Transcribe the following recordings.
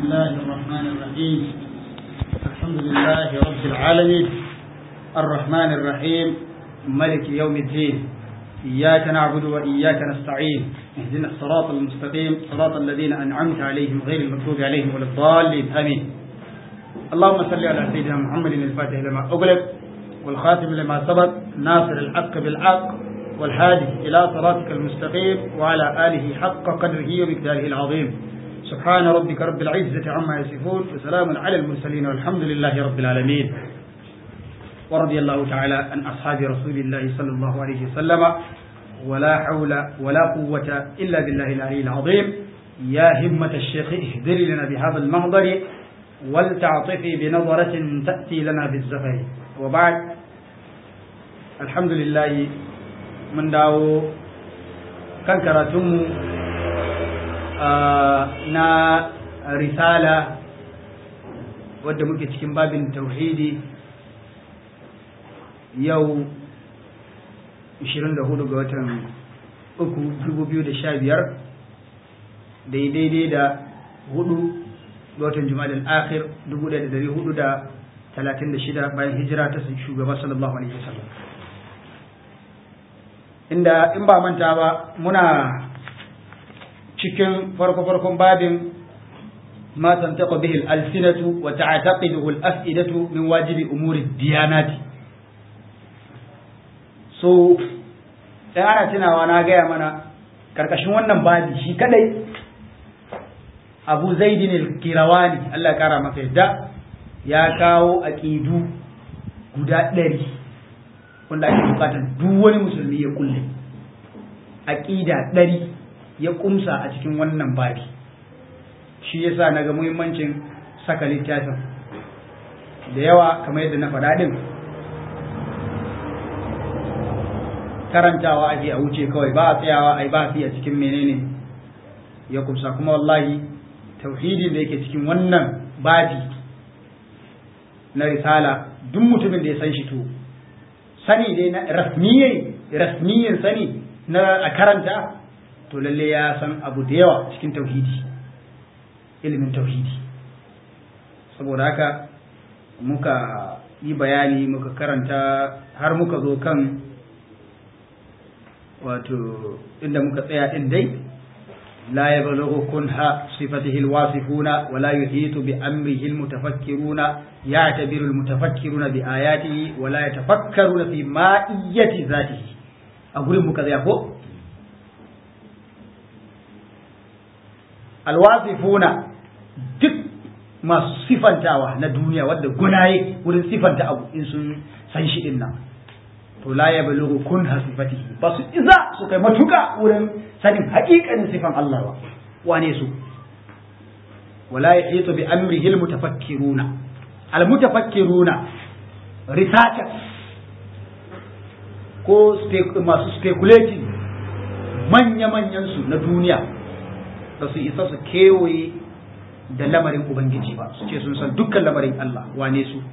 الله الرحمن الرحيم الحمد لله رب العالمين الرحمن الرحيم ملك يوم الدين إياك نعبد وإياك نستعين اهدنا الصراط المستقيم صراط الذين أنعمت عليهم غير المغضوب عليهم ولا الضالين آمين اللهم صل على سيدنا محمد الفاتح لما أغلق والخاتم لما سبق ناصر الحق بالحق والهادي إلى صراطك المستقيم وعلى آله حق قدره ومقداره العظيم سبحان ربك رب العزة عما يصفون وسلام على المرسلين والحمد لله رب العالمين ورضي الله تعالى عن أصحاب رسول الله صلى الله عليه وسلم ولا حول ولا قوة إلا بالله العلي العظيم يا همة الشيخ اهدر لنا بهذا المهضر ولتعطفي بنظرة تأتي لنا بالزفر وبعد الحمد لله من داو كان كراتم na risala wadda muke cikin babin tauhidi yau 24 ga watan uku 2015 daidai da hudu ga watan jumadal akhir 1436 bayan hijira ta shugaba sallallahu alaihi wasallam inda in ba manta ba muna cikin farko-farkon babin ma tantaqa bihi al-alsinatu wa ta'taqiduhu al-af'idatu min wajibi umuri diyanati so dan ana tunawa na gaya mana karkashin wannan babi shi kadai Abu Zaidin al-Kirawani Allah ya kara masa yadda ya kawo aqidu guda ɗari wanda ake bukatar duk wani musulmi ya kulle aqida ɗari ya kumsa a cikin wannan babi shi yasa naga muhimmancin saka littafin da yawa kamar yadda na faɗa din karantawa ake a wuce kawai ba a tsayawa ai ba a cikin menene ya kumsa kuma wallahi tauhidin da yake cikin wannan babi na risala duk mutumin da ya san shi to sani dai na rasmiyin rasmiyin sani na a karanta to lalle ya san abu da yawa cikin tauhidi ilimin tauhidi saboda haka muka yi bayani muka karanta har muka zo kan wato inda muka tsaya din dai la yablughu kunha sifatihi alwasifuna wa la yuhitu bi amrihi almutafakkiruna ya'tabiru almutafakkiruna bi ayatihi wa la yatafakkaruna fi ma'iyyati zatihi a gurin muka tsaya ko alwasifuna duk masu sifantawa na duniya wadda gunaye wurin sifanta abu in sun san shi din nan to la ya balughu kun hasifatihi ba su iza su kai matuka wurin sanin haƙiƙanin sifan Allah ba wane su wala yahitu bi amrihi almutafakkiruna almutafakkiruna researchers ko masu speculating manya-manyan su na duniya ba su isa su kewaye da lamarin Ubangiji ba su ce sun san dukkan lamarin Allah wane su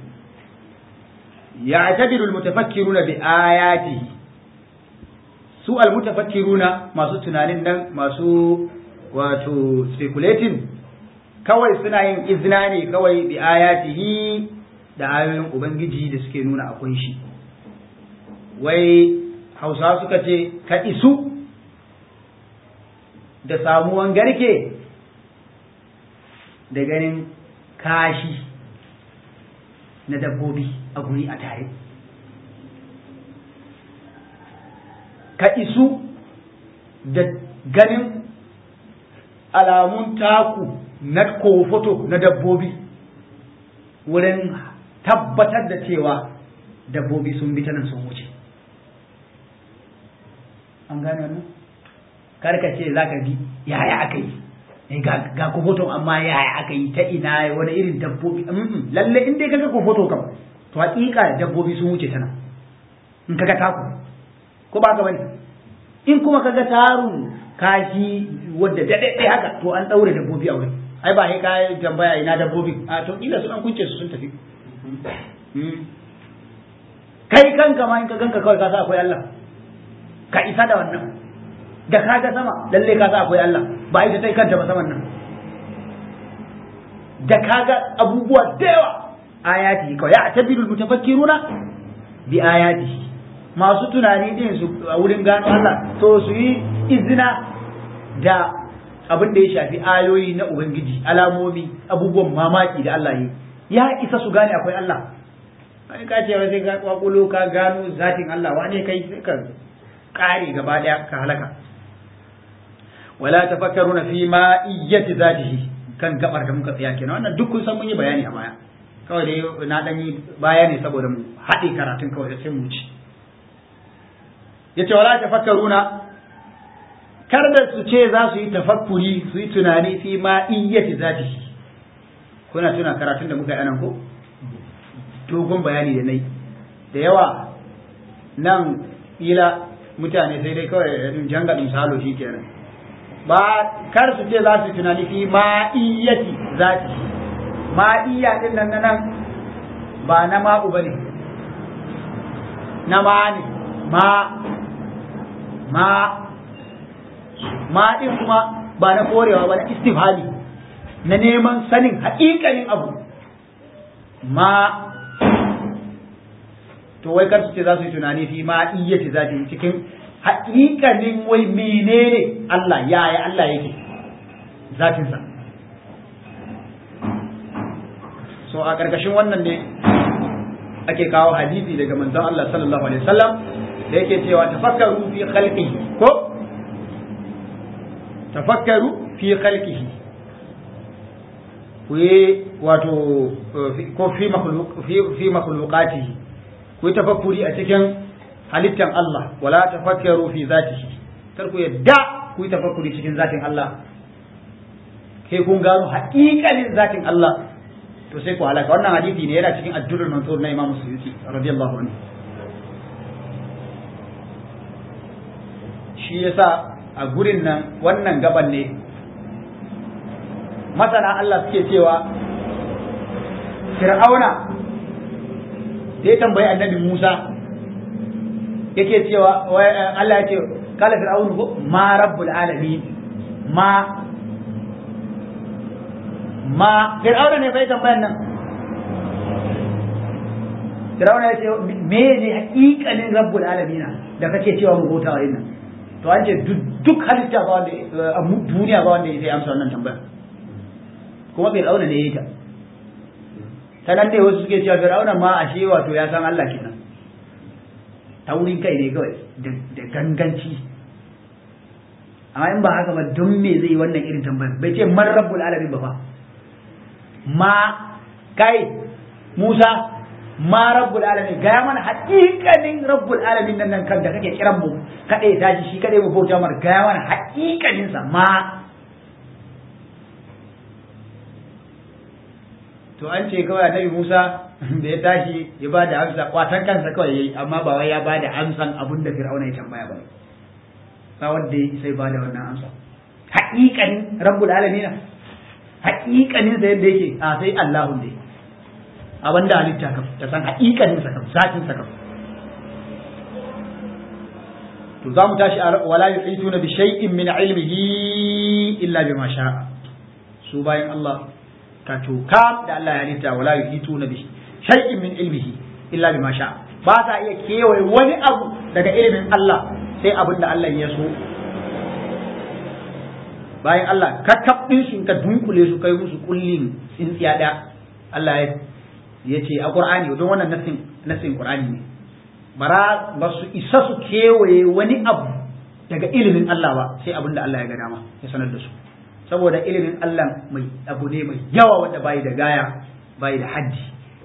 ya tabiru almutafakkiruna bi ayatihi su almutafakkiruna masu tunanin nan masu wato speculating kawai suna yin izina ne kawai bi ayatihi da ayoyin Ubangiji da suke nuna akwai shi wai hausa suka ce ka isu da samuwan garke da ganin kashi na dabbobi a guri a tare ka isu da ganin alamun taku na kofoto na dabbobi wurin tabbatar da cewa dabbobi sun bi ta nan sun wuce an gane wannan? karka ce za ka bi yaya aka yi ga kofoton amma yaya aka yi ta ina wani irin dabbobi lalle in dai kaga kofoto kam to hakika dabbobi sun wuce tana in kaga taku ko ba ka bane in kuma kaga tarun kashi wadda daɗaɗɗe haka to an ɗaure dabbobi a wurin ai ba sai ka tambaya ina dabbobi a to kila sun an kunce su sun tafi kai kanka ma in ka ganka kawai ka sa akwai Allah ka isa da wannan da ka ga sama lalle ka sa akwai Allah ba ita tai kanta ba saman nan da kaga abubuwa da yawa ayati kawai ya tabiru mutafakkiruna bi ayati masu tunani din su a wurin gano Allah to su yi izina da abin da ya shafi ayoyi na ubangiji alamomi abubuwan mamaki da Allah yi ya isa su gane akwai Allah kai ka ce sai ka kwakulo ka gano zatin Allah wane kai sai ka kare gaba daya ka halaka wala tafakkaruna fi ma iyyati zatihi kan gabar da muka tsaya kenan wannan duk kun san mun yi bayani a baya kawai dai na dan yi baya ne saboda mu haɗe karatun kawai sai mu ci yace wala tafakkaruna kar da su ce za su yi tafakkuri su yi tunani fi ma iyyati zatihi kuna tuna karatun da muka yi anan ko dogon bayani da nai da yawa nan ila mutane sai dai kawai janga misalo shi kenan ba kar su ce za su tunani fi ma'iyyati zati ma'iyya din nan nan ba na ma'u ba ne na ma ne ma ma ma din kuma ba na korewa ba na istifhali na neman sanin haƙiƙanin abu ma to wai kar su ce za su yi tunani fi ma'iyyati zati cikin haƙiƙanin wai menene Allah yaya Allah yake zatinsa so a ƙarƙashin wannan ne ake kawo hadisi daga manzon Allah sallallahu alaihi wasallam da yake cewa tafakkaru fi khalqihi ko tafakkaru fi khalqihi ku yi wato ko fi makhluq fi fi makhluqatihi ku yi tafakkuri a cikin halittan Allah wala tafakkaru fi zatihi kar ku yadda ku yi tafakkuri cikin zatin Allah kai kun gano haƙiƙanin zatin Allah to sai ku halaka wannan hadisi ne yana cikin addurul mansur na Imam Suyuti radiyallahu anhu shi yasa a gurin nan wannan gaban ne masana Allah suke cewa Fir'auna da ya tambayi annabi Musa yake cewa Allah ya ce kala fir'aunu ko ma rabbul alamin ma ma fir'auna ne bai tambayan nan fir'auna ya ce me ne hakikalin rabbul alamin da kake cewa mu bauta wa nan to an ce duk halitta ba wanda a duniya ba wanda ya sai amsa wannan tambaya kuma fir'auna ne ya yi ta ta nan ne wasu suke cewa fir'auna ma ashe wato ya san Allah kenan taurin kai ne kawai da ganganci amma in ba haka ba don me zai wannan irin tambayar bai ce man rabbul alamin ba fa ma kai Musa ma rabbul alamin gaya mana haƙiƙanin rabbul alamin nan nan kan da kake kiran mu kaɗai tashi shi kaɗai mu bauta mar gaya mana haƙiƙanin sa ma to an ce kawai annabi Musa da ya tashi ya ba da amsa kwatan kansa kawai yayi amma ba wai ya ba da amsan abin da Fir'auna ya tambaya ba ba wanda ya sai ba da wannan amsa haƙiƙanin rabbul alamin haƙiƙanin sa yadda yake a sai Allahu ne abin da halitta kam ta san haƙiƙanin sa kam zatin sa kam to za mu tashi wala yuhituna bi shay'in min ilmihi illa bima sha'a su bayan Allah ka tuka da Allah ya halitta wala yuhituna bi shay'in min ilmihi illa bima sha ba ta iya kewaye wani abu daga ilimin Allah sai abin da Allah ya so bayan Allah ka kabbin su ka dunkule su kai musu kullin tsintsiya daya Allah ya ce a Qur'ani don wannan nasin nasin Qur'ani ne bara ba su isa su kewaye wani abu daga ilimin Allah ba sai abin da Allah ya ga dama ya sanar da su saboda ilimin Allah mai abu ne mai yawa wanda bai da gaya bai da haddi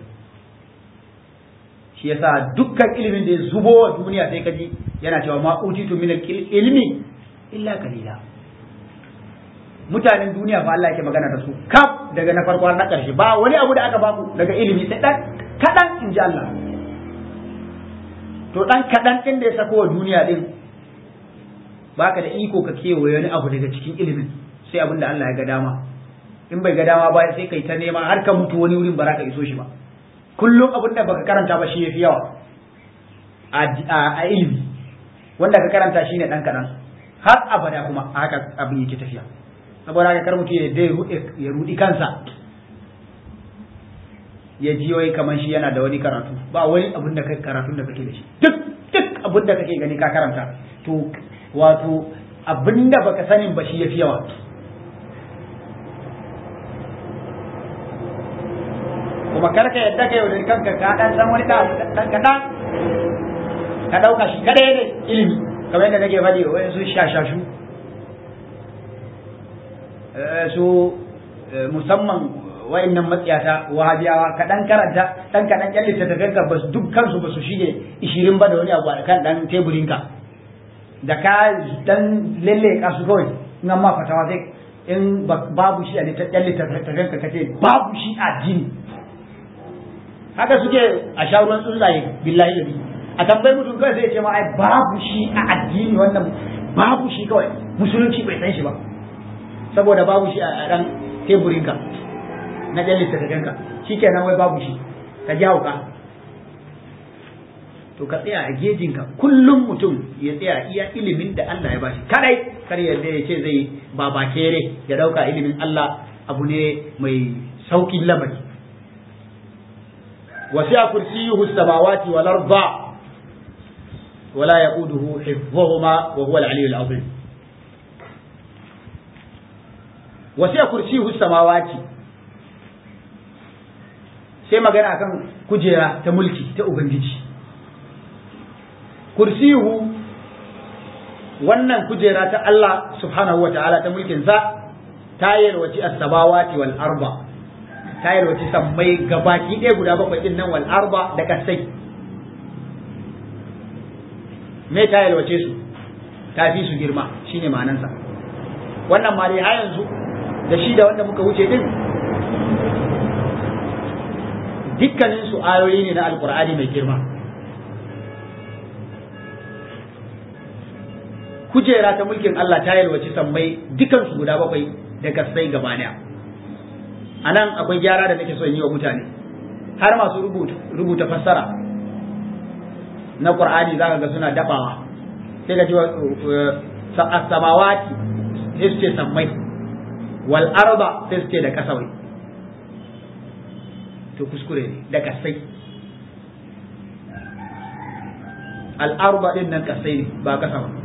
shi yasa dukkan ilimin da ya zubo wa duniya sai kaji yana cewa ma utitu min ilmi illa qalila mutanen duniya fa Allah yake magana da su kaf daga na farko na karshe ba wani abu da aka baku daga ilimi sai dan kadan in ji Allah to dan kadan din da ya sako wa duniya din baka da iko ka kewaye wani abu daga cikin ilimin sai abin da Allah ya ga dama in bai ga dama ba sai kai ta nema har ka mutu wani wurin ba za ka iso shi ba kullum abin da baka karanta ba shi yafi yawa a ilimi wanda ka karanta shi ne dan kaɗan har abada kuma haka abin yake tafiya saboda haka kar mutum ya dai ya rudi kansa ya ji wai kamar shi yana da wani karatu ba wani abin da kai karatun da kake da shi duk duk abin da kake gani ka karanta to wato abin da baka sanin ba shi yafi yawa kuma kar ka yadda ka yaudari kanka ka dan san wani dan kaɗan ka ɗauka shi kadai ne ilimi kamar yadda nake faɗi wani su shashashu su musamman wa'annan matsiyata wahabiyawa ka dan karanta dan kaɗan ƙyan littattafan ka ba duk kansu ba su shige ishirin ba da wani abu a kan dan teburin ka da ka dan lalle ka su kawai in ma fatawa sai in babu shi a littattafan ka kace babu shi a jini haka suke a sha ruwan tsuntsaye billahi da a tambayi mutum kawai sai ya ce ma ai babu shi a addini wannan babu shi kawai musulunci bai san shi ba saboda babu shi a dan teburinka na ɗan littattafanka shi kenan wai babu shi ka ji hauka to ka tsaya a gejinka kullum mutum ya tsaya iya ilimin da Allah ya bashi kadai kar yadda ya ce zai baba kere ya dauka ilimin Allah abu ne mai saukin lamari wasi'a kursiyuhu samawati wal arda ولا يؤوده حفظهما وهو العلي العظيم وسع كرسيه السماوات sai magana akan kujera ta mulki ta ubangiji kursiyu wannan kujera ta Allah subhanahu wa ta'ala ta mulkin sa ta yalwaci as-samawati wal arba ta yalwaci sammai gabaki ɗaya guda bakwai din nan wal arba da kasai me ta yalwace su ta fi su girma shine ma'anansa wannan ma dai har yanzu da shi da wanda muka wuce din dukkanin su ayoyi ne na alkur'ani mai girma kujera ta mulkin Allah ta yalwaci sammai dukan su guda bakwai da kasai gaba daya a nan akwai gyara da nake son yi wa mutane har masu rubuta fassara na Qur'ani za ka ga suna dabawa sai ka ji as-samawati sai su ce sammai wal arba sai su ce da kasawai to kuskure ne da kasai al arba din nan kasai ne ba kasa ba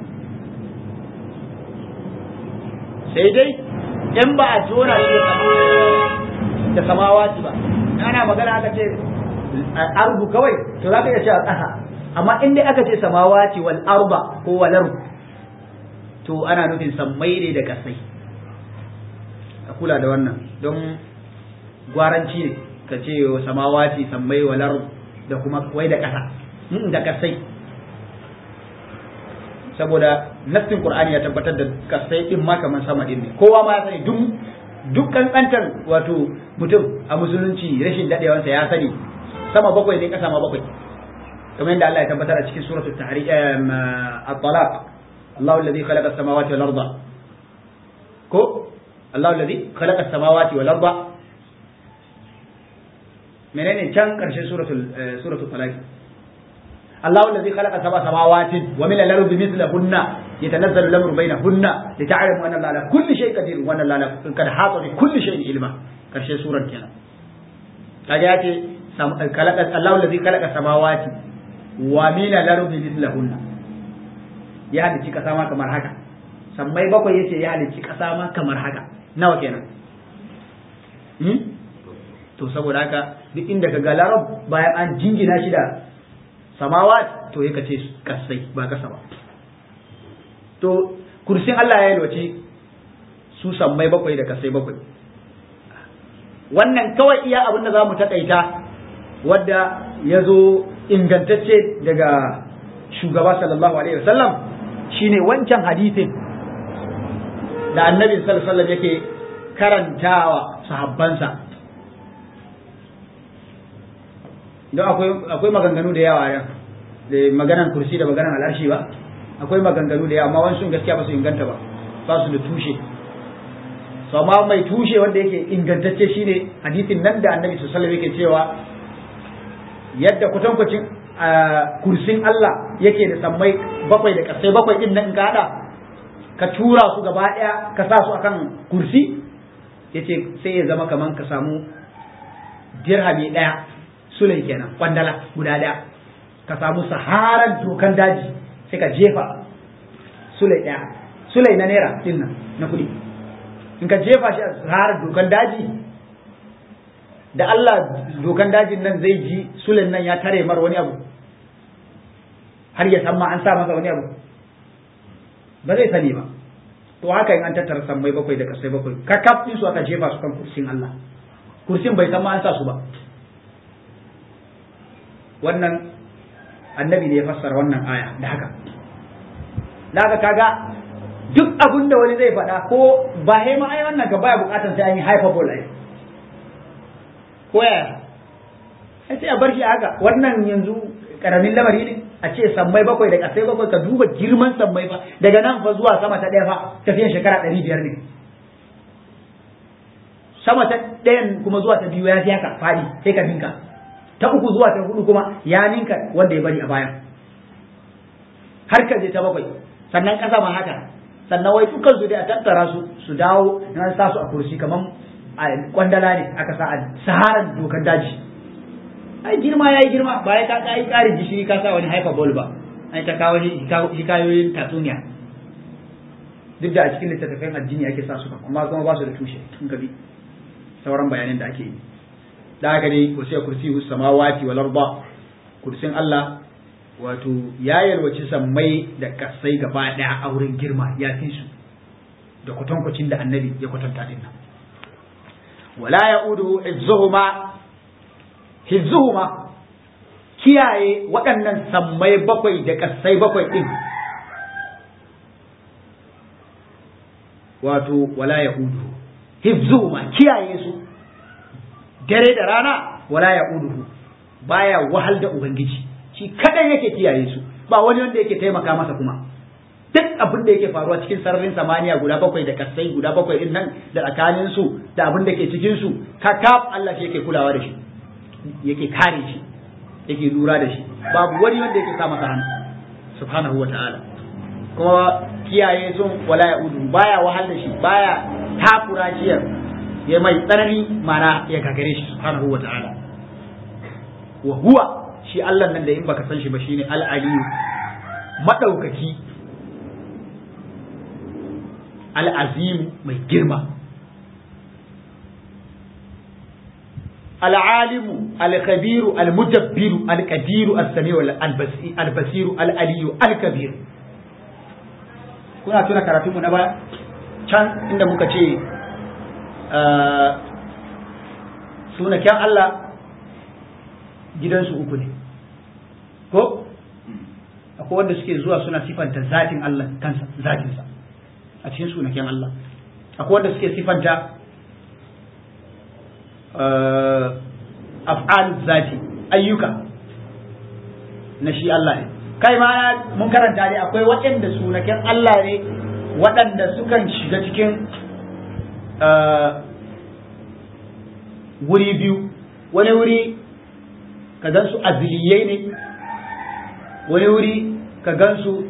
sai dai in ba a jona shi da samawati ba ana magana aka ce arbu kawai to za ka iya cewa ƙasa amma in dai aka ce samawati wal arba ko wal arbu to ana nufin sammai ne da kasai a kula da wannan don gwaranci ne ka ce samawati sammai wal arbu da kuma wai da ƙasa da kasai saboda nassin qur'ani ya tabbatar da kasai din ma kamar sama din ne kowa ma ya sani duk duk kankantar wato mutum a musulunci rashin dadewansa ya sani sama bakwai ne kasa ma bakwai kamar yadda Allah ya tabbatar a cikin suratul tahrim at-talaq Allah alladhi khalaqa as-samawati wal arda ko Allah alladhi khalaqa as-samawati wal arda menene can karshen suratul suratul talaq الله الذي خلق سبع سماوات ومن الأرض مثلهن يتنزل الأمر بينهن لتعلموا أن الله على كل شيء قدير وأن الله قد حاط بكل شيء علما كرشي سورة كنا كجاتي خلق الله الذي خلق السماوات ومن الأرض مثلهن ya halicci kasa ma kamar haka sammai bakwai yace ya halicci kasa ma kamar haka nawa kenan to saboda haka duk inda ka ga larab bayan an jingina shi da samawat to yaka ce kasai ba kasa ba to kursin Allah ya yalwace su sammai bakwai da kasai bakwai wannan kawai iya abin da za mu takaita wadda ya zo ingantacce daga shugaba sallallahu alaihi wasallam shine wancan hadisin da annabi sallallahu alaihi wasallam yake karantawa sahabbansa don akwai maganganu da yawa da maganan kursi da maganan al'arshi ba akwai maganganu da yawa amma wani sun gaskiya ba su inganta ba ba su da tushe so amma mai tushe wanda yake ingantacce shine hadisin nan da annabi sallallahu alaihi yake cewa yadda kwatankwacin kursin Allah yake da sammai bakwai da kasai bakwai din nan ka hada ka tura su gaba daya ka sa su akan kursi yace sai ya zama kaman ka samu dirhami ɗaya sulai kenan kwandala guda ɗaya ka samu saharan dokan daji sai ka jefa sulai ɗaya sulai na naira din nan na kuɗi in ka jefa shi a saharan dokan daji da Allah dokan dajin nan zai ji sulai nan ya tare mar wani abu har ya san ma an sa masa wani abu ba zai sani ba to haka in an tattara sammai bakwai da kasai bakwai kakaf din su aka jefa su kan kursin Allah kursin bai san ma an sa su ba wannan annabi ne ya fassara wannan aya da haka daga kaga duk abin da wani zai faɗa ko ba hai ma ai wannan ka baya bukatar sai an yi hyperbole ai ko yaya ai sai a bar shi haka wannan yanzu karamin lamari ne a ce sammai bakwai da kasai bakwai ka duba girman sammai fa daga nan fa zuwa sama ta ɗaya fa tafiyan shekara ɗari biyar ne sama ta ɗayan kuma zuwa ta biyu ya fi haka faɗi sai ka ninka ta uku zuwa ta hudu kuma ya ninka wanda ya bari a baya har ka je ta bakwai sannan ƙasa ma haka sannan wai dukkan su dai a tattara su su dawo na sa su a kursi kamar a kwandala ne aka sa a saharan dokar daji ai girma yayi girma ba ya ka kai ƙarin gishiri ka sa wani hyperbole ba ai ta kawo hikayoyin tatsuniya duk da a cikin littattafan addini ake sa su amma kuma ba su da tushe in ka bi sauran bayanan da ake yi da haka ne ku sai kursi samawati wal arda kursin Allah wato ya yalwaci sammai da kasai gaba daya a wurin girma ya fi su da kwatankwacin da annabi ya kwatanta din nan wala ya'uduhu izzuhuma hizzuhuma kiyaye waɗannan sammai bakwai da kasai bakwai din wato wala ya'uduhu hifzuhuma kiyaye su dare da rana wala ya uduhu baya wahal da ubangiji shi kadan yake kiyaye su ba wani wanda yake taimaka masa kuma duk abin da yake faruwa cikin sararin samaniya guda bakwai da kasai guda bakwai din nan da tsakanin su da abin da ke cikin su kakaf Allah shi yake kulawa da shi yake kare shi yake lura da shi babu wani wanda yake sa masa hannu subhanahu wa ta'ala kuma kiyaye sun wala ya udu baya wahal da shi baya takura shi ya mai tsanani mana ya gagare shi subhanahu wa ta'ala wa huwa shi Allah nan da in baka san shi ba shine al-aliyu madaukaki al-azim mai girma al-alimu al-khabiru al-mudabbiru al-qadiru as-sami'u al-basiru al-aliyu al-kabiru kuna tuna karatunmu na baya can inda muka ce sunaken Allah gidansu uku ne ko akwai wanda suke zuwa suna sifanta zatin Allah kansa zatinsa a cikin sunaken Allah akwai wanda suke sifanta af'al zati ayyuka na shi Allah ne kai ma mun karanta ne akwai waɗanda sunaken Allah ne waɗanda sukan shiga cikin wuri biyu wani wuri ka gansu aziliyai ne wani wuri ka gansu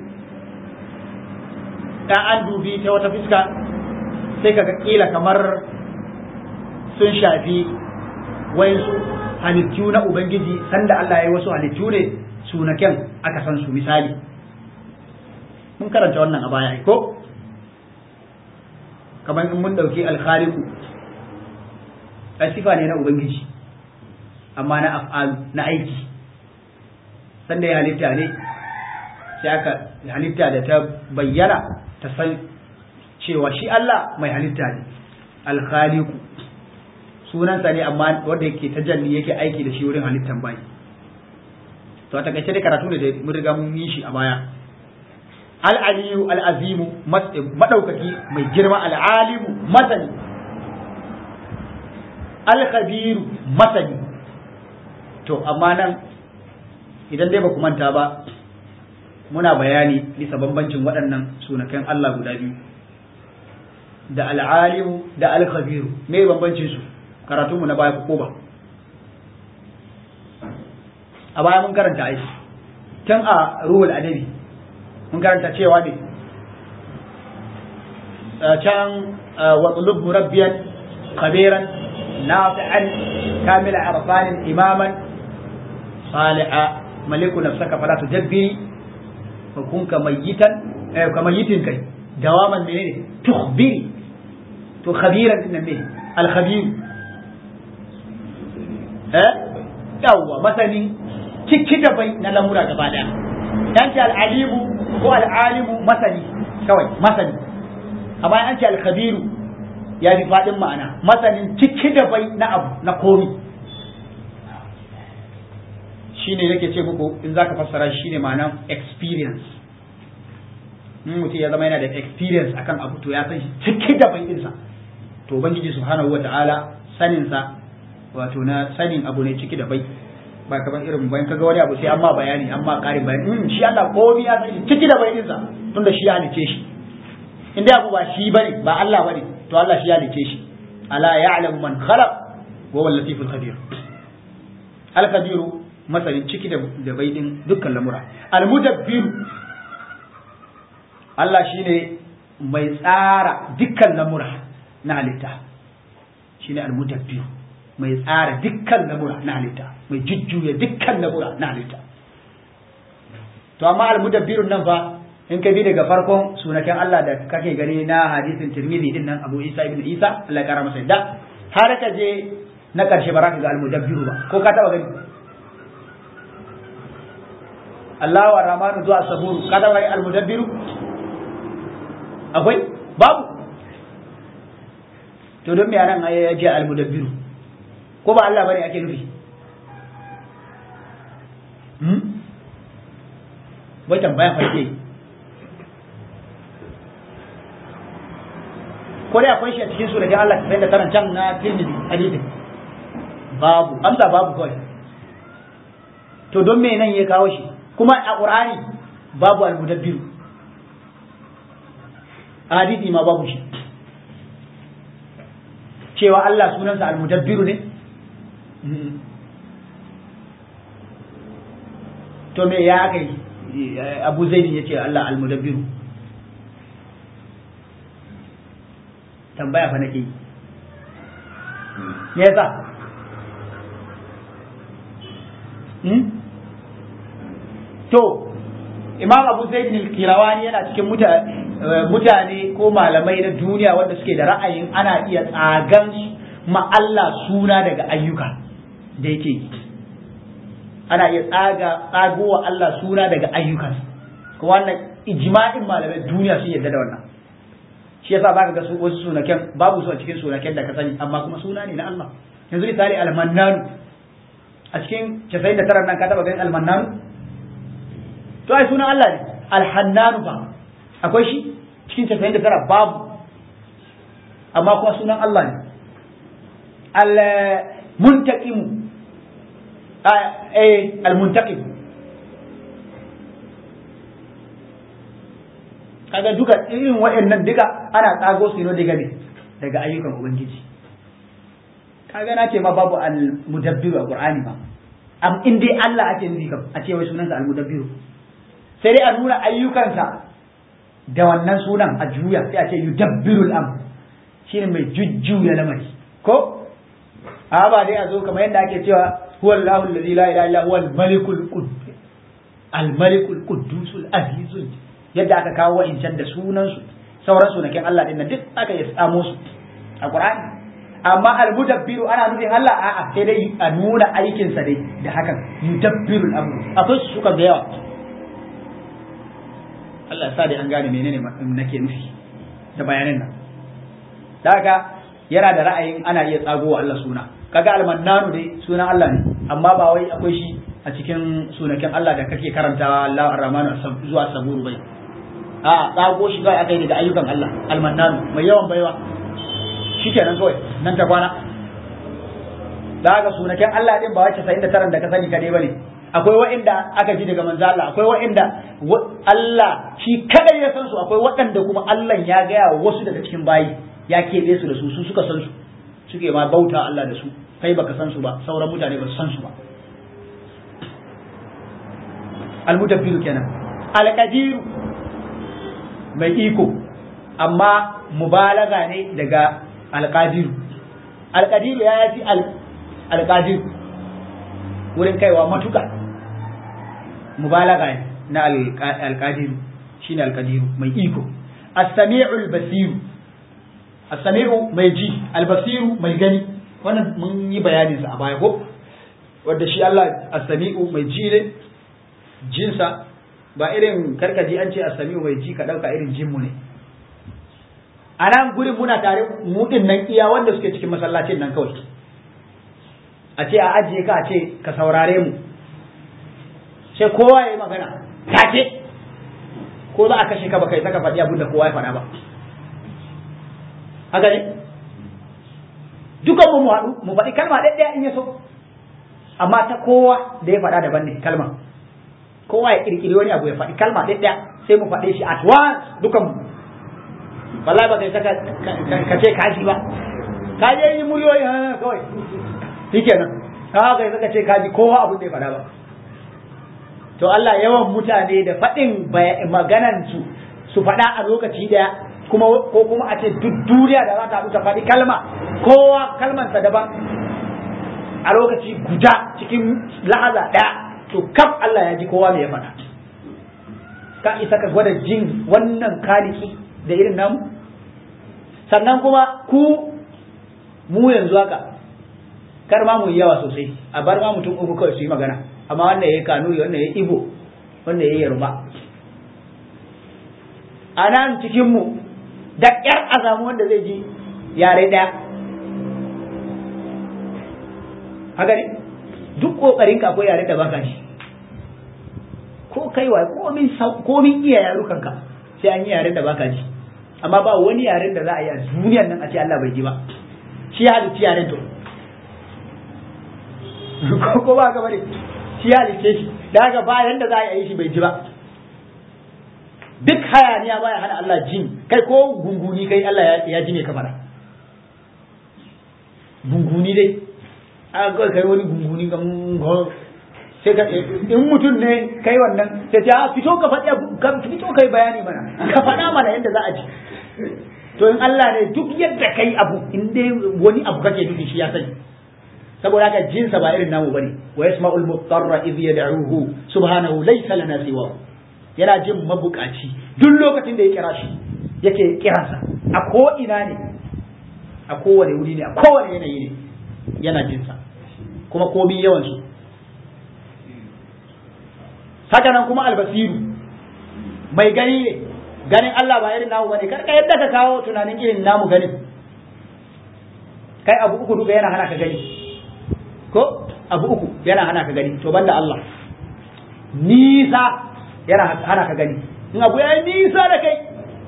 ɗan an dubi ta wata fuska sai ka ga ƙila kamar sun shafi wayansu halittu na Ubangiji sanda Allah ya yi wasu halittu ne sunaken aka san su misali mun karanta wannan a baya ko kamar in mun ɗauki alkhaliku sifa ne na ubangiji amma na af'alu na aiki sanda ya halitta ne sai aka halitta da ta bayyana ta san cewa shi Allah mai halitta ne alkhaliku sunansa ne amma wanda yake tajalli yake aiki da shi wurin halittan bayi to a takaice dai karatu ne da mun riga mun yi shi a baya al-aliyu al-azimu madaukaki mai girma al-alimu masani al-khabiru masani to amma nan idan dai ba ku manta ba muna bayani bisa bambancin waɗannan sunakan Allah guda biyu da al-alimu da al-khabiru me bambancin su karatunmu na baya ko ba a baya mun karanta aiki tun a ruhul adabi mun karanta cewa ne can wa qulub murabbiyan khabiran nafi'an kamila arfanin imaman saliha maliku nafsaka fala tujabbiri fa kun ka mayyitan eh ka mayyitin kai dawaman menene tukhbiri to khabiran din ne al khabir eh yawwa masani ciki da bai na lamura gaba daya yanci al alimu ko al alimu masani kawai masani amma an ce al khabiru ya fi faɗin ma'ana masanin ciki da bai na abu na komi shine nake ce muku in zaka fassara shine ma'anan experience in mutum ya zama yana da experience akan abu to ya san shi ciki da bai ɗinsa to ubangiji subhanahu wata'ala sanin sa wato na sanin abu ne ciki da bai ba kamar irin bayan kaga wani abu sai amma bayani amma ƙarin bayani in shi Allah komai ya san ciki da bai ɗinsa tunda shi ya halice shi in dai abu ba shi bane ba Allah bane to Allah shi ya halice shi ala ya'lamu man khalaq wa huwa latiful khabir al khabiru masanin ciki da bai din dukkan lamura al mudabbir Allah shine mai tsara dukkan lamura na halitta shine al mudabbir mai tsara dukkan lamura na halitta mai jujjuya dukkan lamura na halitta to amma al mudabbirun nan fa in ka bi daga farkon sunaken Allah da kake gani na hadisin Tirmidhi din nan Abu Isa ibn Isa Allah ya kara masa yadda har ka je na karshe ba za ka ga al-mudabbiru ba ko ka taba gani Allah wa Rahmanu zuwa Saburu ka taba gani al-mudabbiru akwai babu to don me anan ya je al-mudabbiru ko ba Allah bane ake nufi hmm wai tambaya farke ko dai akwai shi a cikin suratul Allah sai da karan can na Tirmidhi hadisi babu amsa babu kawai to don me nan ya kawo shi kuma a Qur'ani babu al-mudabbir hadisi ma babu shi cewa Allah sunansa al-mudabbir ne to me ya kai Abu Zaid ya ce Allah al-mudabbir tambaya fa nake yi me yasa hmm? to imam abu zaid al-kirawani yana cikin mutane ko malamai na duniya wanda suke da ra'ayin ana iya tsagan ma Allah suna daga ayyuka da yake yi ana iya tsaga tsagowa Allah suna daga ayyukan kuma wannan ijma'in malamai duniya sun yarda da wannan shi yasa baka ga wasu sunaken babu su a cikin sunaken da ka sani amma kuma suna ne na Allah yanzu misali almannanu a cikin 99 nan ka taba ganin almannanu to ai sunan Allah ne alhannanu fa akwai shi cikin 99 babu amma kuma sunan Allah ne al muntaqimu eh al muntaqim kaga duka irin waɗannan duka ana tsago su ne daga ne daga ayyukan ubangiji kaga na ce ma babu al-mudabbiru a qur'ani ba am in dai Allah ake nufi kam a ce wai sunansa al-mudabbiru sai dai a nuna ayyukansa da wannan sunan a juya sai a ce yudabbiru al-am shine mai jujjuya lamari ko a ba dai a zo kamar yadda ake cewa huwa Allahu allazi la ilaha illa huwa al-malikul quddus al-malikul quddus al-azizul yadda aka kawo wa'incan da sunansu sauran sunakin Allah din duk aka yi tsamo su a Qur'ani amma al-mudabbiru ana nufin Allah a'a sai dai a nuna aikin sa dai da hakan yudabbiru al-amru akwai su suka da yawa Allah ya sa dai an gane menene nake nufi da bayanan nan da haka yana da ra'ayin ana iya tsagowa Allah suna kaga al-mannanu dai sunan Allah ne amma ba wai akwai shi a cikin sunakin Allah da kake karantawa Allah ar-Rahmanu zuwa saburu bai a tsago shi kawai aka yi daga ayyukan Allah almannanu mai yawan baiwa shikenan kawai nan ta kwana da haka sunaken Allah din ba wacce sa'in da taran da ka sani kadai bane akwai wa'inda aka ji daga manzo Allah akwai wa'inda Allah shi kadai ya san su akwai waɗanda kuma Allah ya gaya wa wasu daga cikin bayi ya keɓe su da su su suka san su suke ma bauta Allah da su kai baka san su ba sauran mutane ba su san su ba al-mudabbiru kenan al-qadiru mai iko amma mubalaga ne daga alƙadiru alqadiru ya yafi alqadir wurin kaiwa matuka mubalaga na alqadiru shine alqadiru mai iko as-sami'u al-basiru as-sami'u mai ji al-basiru mai gani wannan mun yi bayanin sa a baya ko wanda shi Allah as-sami'u mai ji ne jinsa ba irin karkaji an ce as-sami'u mai ji ka dauka irin jinmu ne a nan gurin muna tare mu din nan iya wanda suke cikin masallacin nan kawai a ce a ajiye ka a ce ka saurare mu sai kowa ya yi magana take ko za a kashe ka baka yi saka faɗi abin da kowa ya faɗa ba haka ne dukan mu haɗu mu faɗi kalma ɗaya in ya so amma ta kowa da ya faɗa daban ne kalma kowa ya ƙirƙiri wani abu ya faɗi kalma ɗaya sai mu faɗe shi at once dukan mu wallahi ba kai saka ka ce kaji ba ka je yi muryoyi ha kawai shikenan ka kai saka ce kaji kowa abin da ya faɗa ba to Allah yawan mutane da faɗin maganan su su faɗa a lokaci daya kuma ko kuma a ce duk duniya da za ta ta faɗi kalma kowa kalmansa daban a lokaci guda cikin lahaza ɗaya to kaf Allah ya ji kowa me ya faɗa ka isa ka gwada jin wannan kaliki da irin namu sannan kuma ku mu yanzu haka kar ma mu yi yawa sosai a bar ma mutum uku kawai su yi magana amma wannan ya yi kanuri wannan ya yi ibo wannan ya yi yarba a nan cikinmu da ƙyar a samu wanda zai ji yare ɗaya haka ne duk ƙoƙarin ka akwai yare da baka shi ko kai wa komin iya yarukanka sai an yi yaren da baka ji amma ba wani yaren da za a yi a duniyar nan a ce Allah bai ji ba shi ya halicci yaren to ko ba ka bane shi ya halicce shi da haka ba yanda za a yi shi bai ji ba duk hayaniya baya hana Allah jin kai ko gunguni kai Allah ya ji ne ka fara gunguni dai a kai wani gunguni ga sai ka in mutum ne kai wannan sai ta fito ka faɗi ka fito kai bayani mana ka faɗa mana yadda za a ji to in Allah ne duk yadda kai abu in dai wani abu kake nufi shi ya sani saboda haka jinsa ba irin namu bane wa yasma'ul mutarra idh yad'uhu subhanahu laysa lana siwa yana jin mabukaci duk lokacin da ya kira shi yake kiransa a ko ina ne a kowane wuri ne a kowane yanayi ne yana jinsa kuma komi yawan su haka nan kuma albasiru mai gani ne ganin Allah ba irin namu bane kar ka yadda ka kawo tunanin irin namu ganin kai abu uku duka yana hana ka gani ko abu uku yana hana ka gani to banda Allah nisa yana hana ka gani in abu ya nisa da kai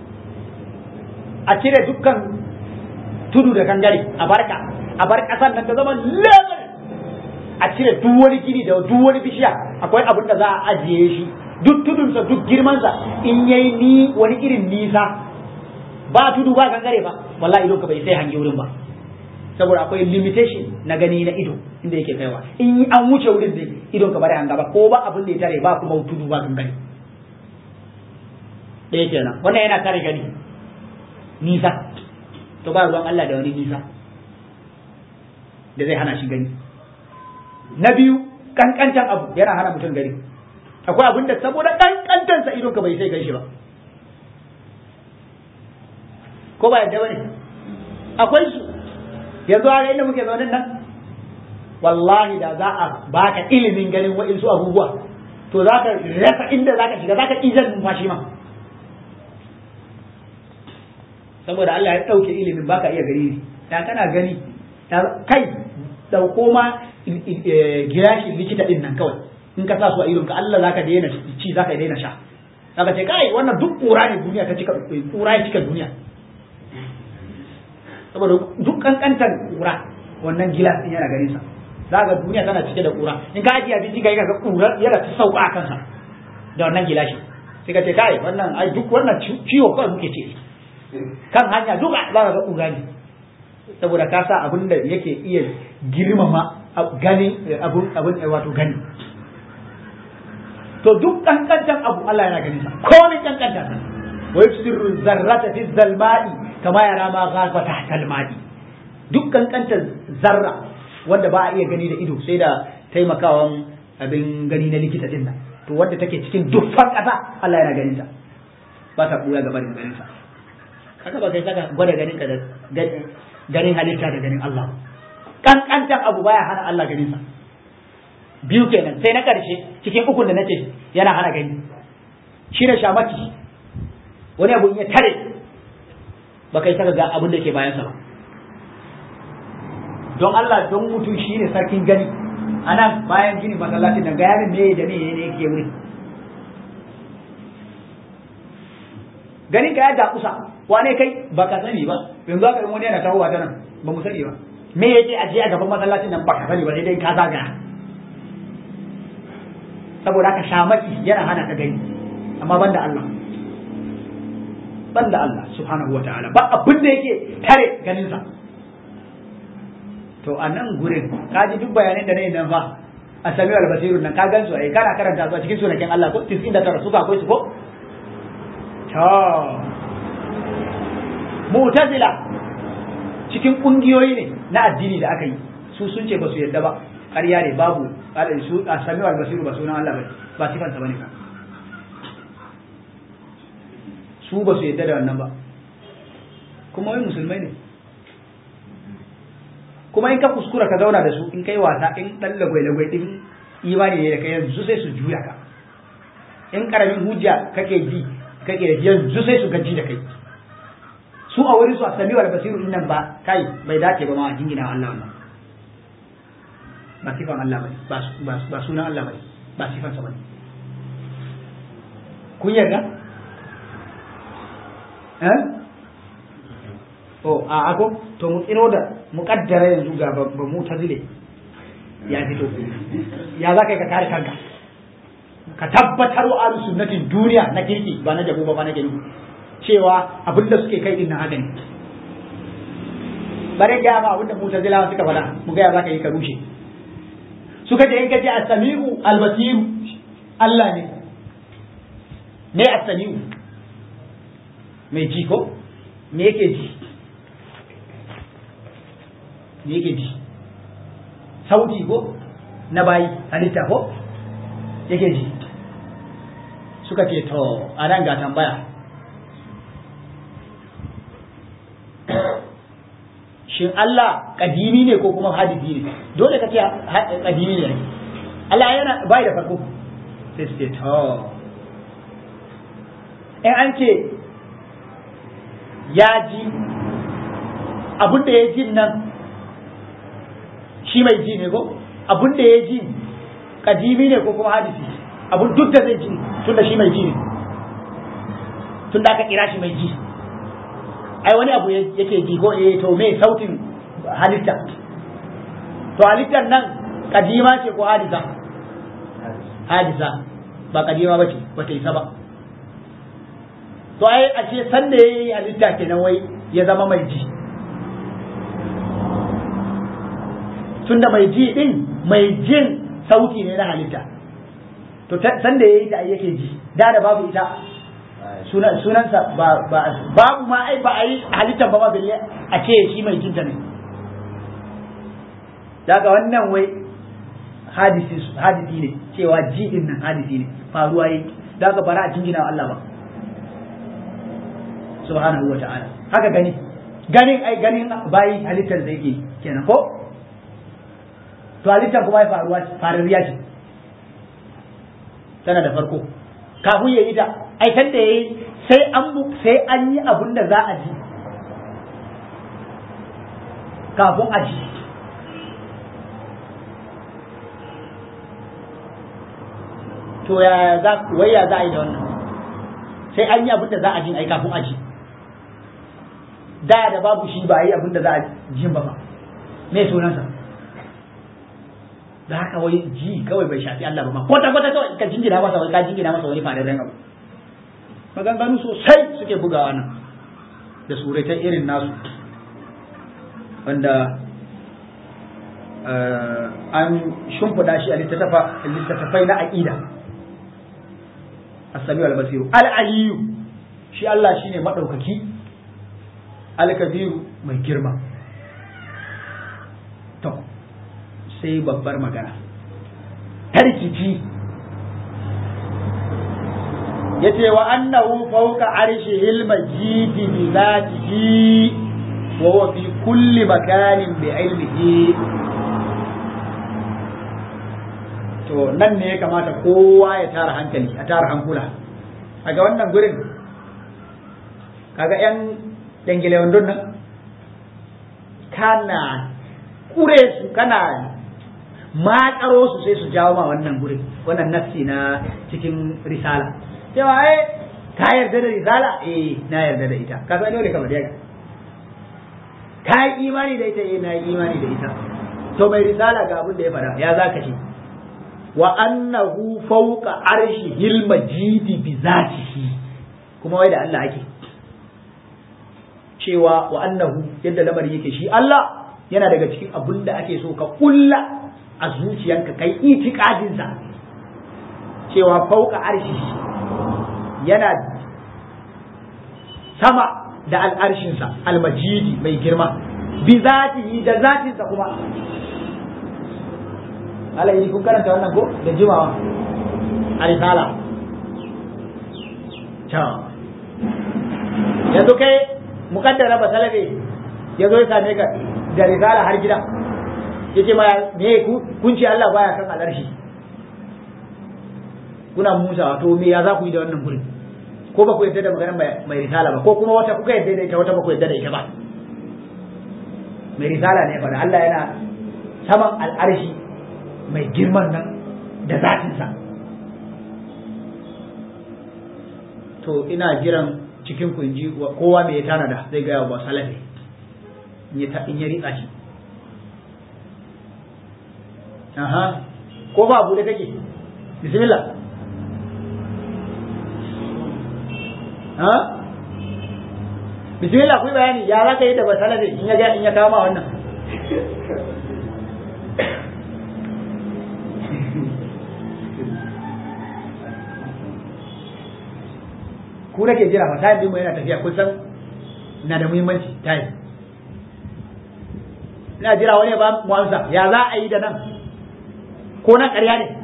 a cire dukkan tudu da kangare a barka a bar kasar nan ta zama level a cire duk wani gini da duk wani bishiya akwai abin da za a ajiye shi duk tudunsa duk girmansa in yayi ni wani irin nisa ba tudu ba gangare ba wallahi idon ka bai sai hange wurin ba saboda akwai limitation na gani na ido inda yake kaiwa in an wuce wurin da idon ka bari hanga ba ko ba abin da ya tare ba kuma tudu ba gangare ɗaya kenan wannan yana tare gani nisa to ba ruwan Allah da wani nisa da zai hana shi gani na biyu kankancan abu yana hana mutum gani akwai abin da saboda kankantansa idon ka bai sai gan shi ba ko ba yadda bane akwai su yanzu a inda muke zaune nan wallahi da za a baka ilimin ganin wa'insu abubuwa to za ka rasa inda za ka shiga za ka izan numfashi ma saboda Allah ya ɗauke ilimin baka iya gani ne da kana gani kai dauko ma girashin likita din nan kawai in ka sa su a idon ka Allah zaka daina ci zaka daina sha zaka ce kai wannan duk kura ne duniya ta cika kura ya cika duniya saboda duk kankantar kura wannan gilas din yana ganin sa zaka duniya tana cike da kura in ka ajiye abinci kai ka kura yana ta sauka a kansa da wannan gilashi sai ka ce kai wannan ai duk wannan ciwo kawai muke ce kan hanya duka za ka ga kura ne saboda ka sa abin da yake iya girmama gani abun abun wato gani to duk kankantan abu Allah yana gani sa komai kankantan sa wa yusirru zarrata fi zalma'i kama yara ma ghafa tahta alma'i duk kankantar zarra wanda ba a iya gani da ido sai da taimakawan abin gani na likita din nan to wanda take cikin dukkan ƙasa Allah yana ganin ta ba ta ɓuya gaba da ganin sa haka ba kai saka gwada ganin ka da ganin halitta da ganin Allah kankantar abu baya hana Allah ganin sa biyu kenan sai na ƙarshe cikin ukun da nace yana hana gani shi ne shamaki wani abu ya tare ba kai saka ga abin da ke bayansa ba don Allah don mutum shi ne sarkin gani anan bayan gini masallacin nan ga yamin me da me ne yake wuri ganin ka ya dakusa wane kai ba ka sani ba yanzu aka yi wani yana tahowa ta nan ba mu sani ba me yake ajiye a gaban masallacin nan ba ka sani ba sai dai ka zagaya saboda haka shamaki yana hana ka gani amma banda Allah banda Allah subhanahu wataala ba abin da yake tare ganin sa to a nan gurin ka ji duk bayanan da na yi nan fa a sami albasirun nan ka gan su ai kana karanta su a cikin sunakin Allah ko 99 suka akwai su ko to mu'tazila cikin kungiyoyi ne na addini da aka yi su sun ce ba su yadda ba ƙarya ne babu su a sami albasiru ba sunan Allah ba ba sifansa bane ba su ba su yadda da wannan ba kuma wai musulmai ne kuma in ka kuskura ka zauna da su in kai wasa in dan lagwai-lagwai din imani ne da kai yanzu sai su juya ka in karamin hujja kake ji kake da yanzu sai su gaji da kai su a wurin su a sami wal basiru din nan ba kai bai dace ba ma a jingina Allah wannan ba sifan Allah bane ba ba sunan Allah bane ba sifan sa bane kun yarda eh oh a ako to mu tsiro da muƙaddara yanzu ga ba mu ta zile ya fito ya za ka yi ka kare kanka ka tabbatar wa ahlus sunnatin duniya na kirki ba na jabu ba ba na gani cewa abin da suke kai din na haka ne bare ga ma abin da mutazilawa suka faɗa mu ga ya za ka yi ka rushe suka ce in ka ce as-sami'u al-basiru Allah ne ne as-sami'u mai ji ko me yake ji me yake ji sauti ko na bayi halitta ko yake ji suka ce to a nan ga tambaya shin Allah kadimi ne ko kuma hadisi ne dole ka ce kadimi ne Allah yana bai da farko sai su ce to in an ce ya ji abin da ya jin nan shi mai ji ne ko abin da ya ji kadimi ne ko kuma hadisi abin duk da zai ji tun da shi mai ji ne tun da aka kira shi mai ji ai wani abu yake ji ko eh to me sautin halitta to halittar nan kadima ce ko hadisa hadisa ba kadima ba ce ba ta isa ba to ai ashe san da yayi halitta kenan wai ya zama mai ji tunda mai ji din mai jin sauti ne na halitta to san da yayi ta yake ji da da babu ita sunan sunansa ba ba babu ma ai ba a yi halittar ba ma balle a ce shi mai jinta ne daga wannan wai hadisi hadisi ne cewa ji din nan hadisi ne faruwa yi daga bara a jingina wa Allah ba subhanahu wa ta'ala haka gani ganin ai ganin bayi halittar da yake kenan ko to halittar kuma ya faruwa farariya ce tana da farko kafin ya yi ta ai san da yayi sai an sai an yi abin da za a ji kafin a ji to ya za wai ya za a yi da wannan sai an yi abin da za a ji ai kafin a ji da da babu shi ba yi abin da za a ji ba ba me sunansa da haka wai ji kawai bai shafi Allah ba ma kwata kwata kawai ka jingina masa wai ka jingina masa wani fadarren abu maganganu sosai suke bugawa nan da suratan irin nasu wanda an shimfiɗa shi a littattafai na aƙida as-sami wal basiru al-aliyu shi Allah shine madaukaki al-kabiru mai girma sai babbar magana tarkici yace wa annahu fawqa arshihil majid bi zatihi wa huwa fi kulli makanin bi ilmihi to nan ne ya kamata kowa ya tara hankali a tara hankula a ga wannan gurin kaga yan dangile wandon nan kana kure su kana makaro su sai su jawo ma wannan gurin wannan nafsi na cikin risala cewa ai ka yarda da risala eh na yarda da ita ka san dole ka bada ka yi imani da ita eh na yi imani da ita to mai risala ga abin da ya fada ya zaka ce wa annahu fawqa arshihil majidi bi zatihi kuma wai da Allah ake cewa wa annahu yadda lamarin yake shi Allah yana daga cikin abin da ake so ka kulla a zuciyanka kai itikadin sa cewa fawqa arshihi yana sama da al'arshinsa almajidi mai girma bi zatihi da zatinsa kuma alayi kun karanta wannan ko da jimawa a risala ta yanzu kai mukaddara ba salabe ya zo ya same ka da risala har gida ya ce ma me kun ce Allah baya kan alarshi kuna musa to me ya za ku yi da wannan gurin ko ba ku yadda da maganar mai risala ba ko kuma wata kuka yadda da ita wata ba ku yadda da ita ba mai risala ne faɗa Allah yana saman al'arshi mai girman nan da zatinsa to ina jiran cikin ku ji kowa mai ya tanada zai gaya wa salafi in ya ritsa shi aha ko ba abu da take bismillah ha bismillah ku bayani ya za ka yi da basalafi in ya in ya kama wannan ku nake jira fa tayin mu yana tafiya kun san na da muhimmanci tayin ina jira wani ba mu amsa ya za a yi da nan ko na ƙarya ne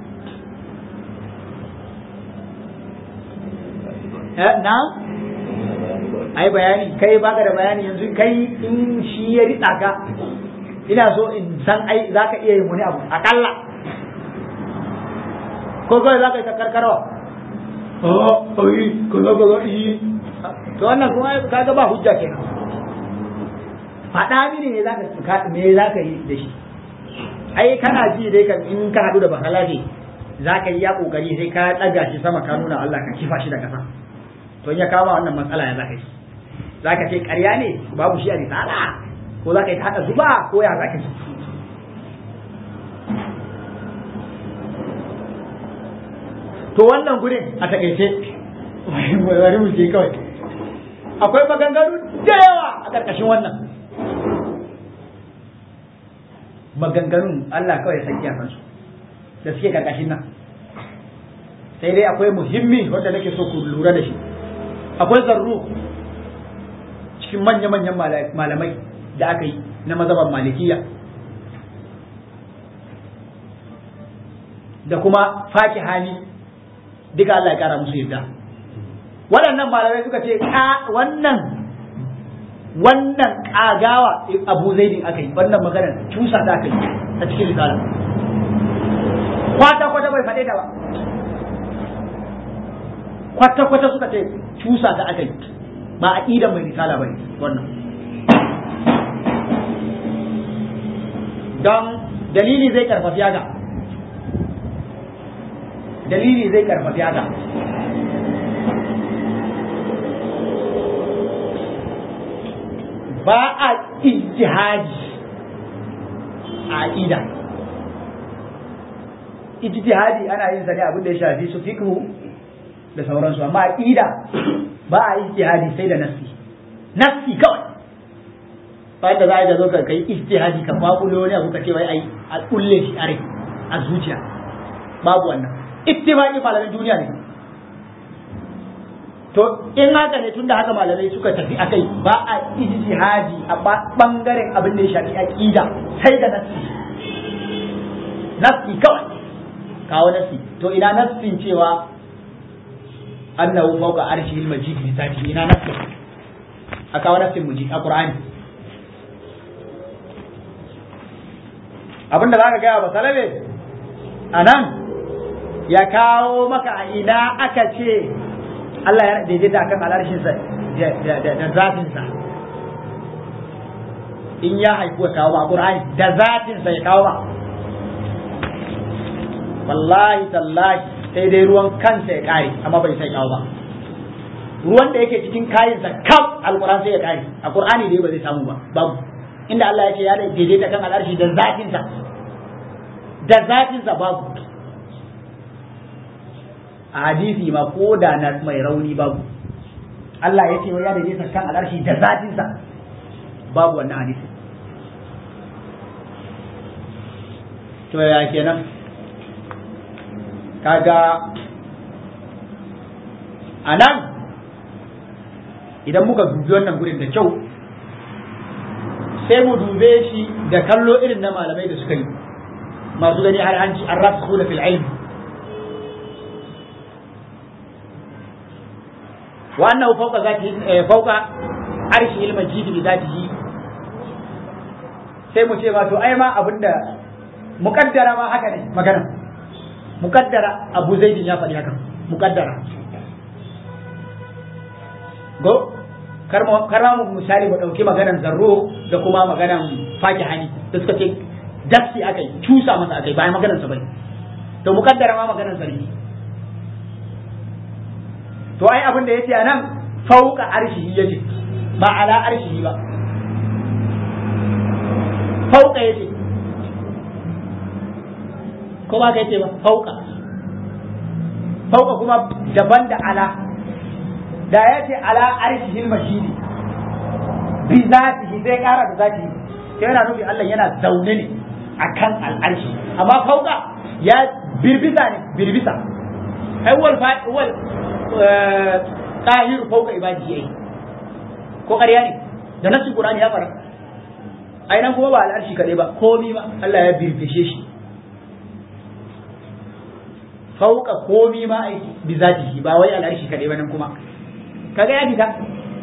na ai bayani kai baka da bayani yanzu kai in shi ya ritsa ka ina so in san ai za ka iya yin wani abu akalla ko kawai za ka yi ta karkarwa oh ai kaza kaza yi to wannan kuma kaga ba hujja kenan faɗa mini me zaka me zaka yi da shi ai kana ji dai kan in ka hadu da bakalafi zaka yi ya kokari sai ka daga shi sama ka nuna Allah ka kifa shi da kasa to in ya kama wannan matsala ya zaka yi zaka ce ƙarya ne babu shi a risala ko zaka yi ta hada zuba ko ya zaka yi to wannan gurin a takaice bari mu je kawai akwai maganganu da yawa a ƙarƙashin wannan maganganun Allah kawai san iyakansu da suke ƙarƙashin nan sai dai akwai muhimmi wanda nake so ku lura da shi akwai zarru cikin manya-manyan malamai da aka yi na mazaban malikiya da kuma faki hali duka Allah ya kara musu yadda waɗannan malamai suka ce wannan wannan kagawa abu zaidin aka yi wannan maganar cusa ta aka yi a cikin risala kwata kwata bai faɗe ta ba kwata kwata suka ce cusa ta aka yi ba a ƙidan mai risala ba wannan don dalili zai karfafi haka dalili zai karfafi haka ba a ijtihadi a aqida ijtihadi ana yin sa ne abin da ya shafi su fiqhu da sauransu amma aqida ba a ijtihadi sai da nassi nassi kawai ba da za a zo ka kai ijtihadi ka kwakulo ne abu ka ce wai ai a kulle shi a rai a zuciya babu wannan ittifaqi malamin duniya ne to in haka ne tunda haka malamai suka tafi akai ba a ijtihadi a bangaren abin da ya shafi aqida sai da nasi nassi kawai kawo nassi to ina nassin cewa annahu fawqa arshil majid bi zati ina nassin a kawo nassin muji a qur'ani abinda zaka gaya ba salabe anan ya kawo maka a ina aka ce Allah ya daidaita akan alarshinsa da zatinsa in ya haifu kawo ba Qur'ani da zatinsa ya kawo ba wallahi tallahi sai dai ruwan kansa ya kare amma bai sai kawo ba ruwan da yake cikin kayansa kaf alquran sai ya kare a Qur'ani dai ba zai samu ba babu inda Allah ya ce ya daidaita kan alarshi da zatinsa da zatinsa babu a hadisi ma ko da na mai rauni babu Allah ya ce ya daidaita kan al'arshi da zatinsa babu wannan hadisi to ya kenan kaga a nan idan muka dubi wannan gurin da kyau sai mu dube shi da kallo irin na malamai da suka yi masu gani har hanci an rasu da fil ilmi وأنه فوق ذاته فوق عرشه المجيد بذاته sai mu ce ma to ai ma abinda mukaddara ma haka ne magana mukaddara abu zaidin ya faɗi haka mukaddara go karma mu misali mu ɗauki maganan zarro da kuma maganan faki hani da suka ce dafsi aka yi cusa masa aka yi bayan maganan sa bai to mukaddara ma maganan sa ne to ai abin da yace anan fauka arshihi yace ba ala arshihi ba fauka yace ko ba ka yace ba fauka fauka kuma daban da ala da yace ala arshihi mashidi bi zatihi sai kara da zatihi sai yana nufi Allah yana zaune ne akan al'arshi amma fauka ya birbisa ne birbisa ai wal wal tahiru fauka ibadi yayi ko ƙarya ne da nasu qur'ani ya fara ai nan kuma ba al'arshi kadai ba komi ba Allah ya birbishe shi fauka komi ma ai bi zatihi ba wai al'arshi kadai ba nan kuma kaga ya fita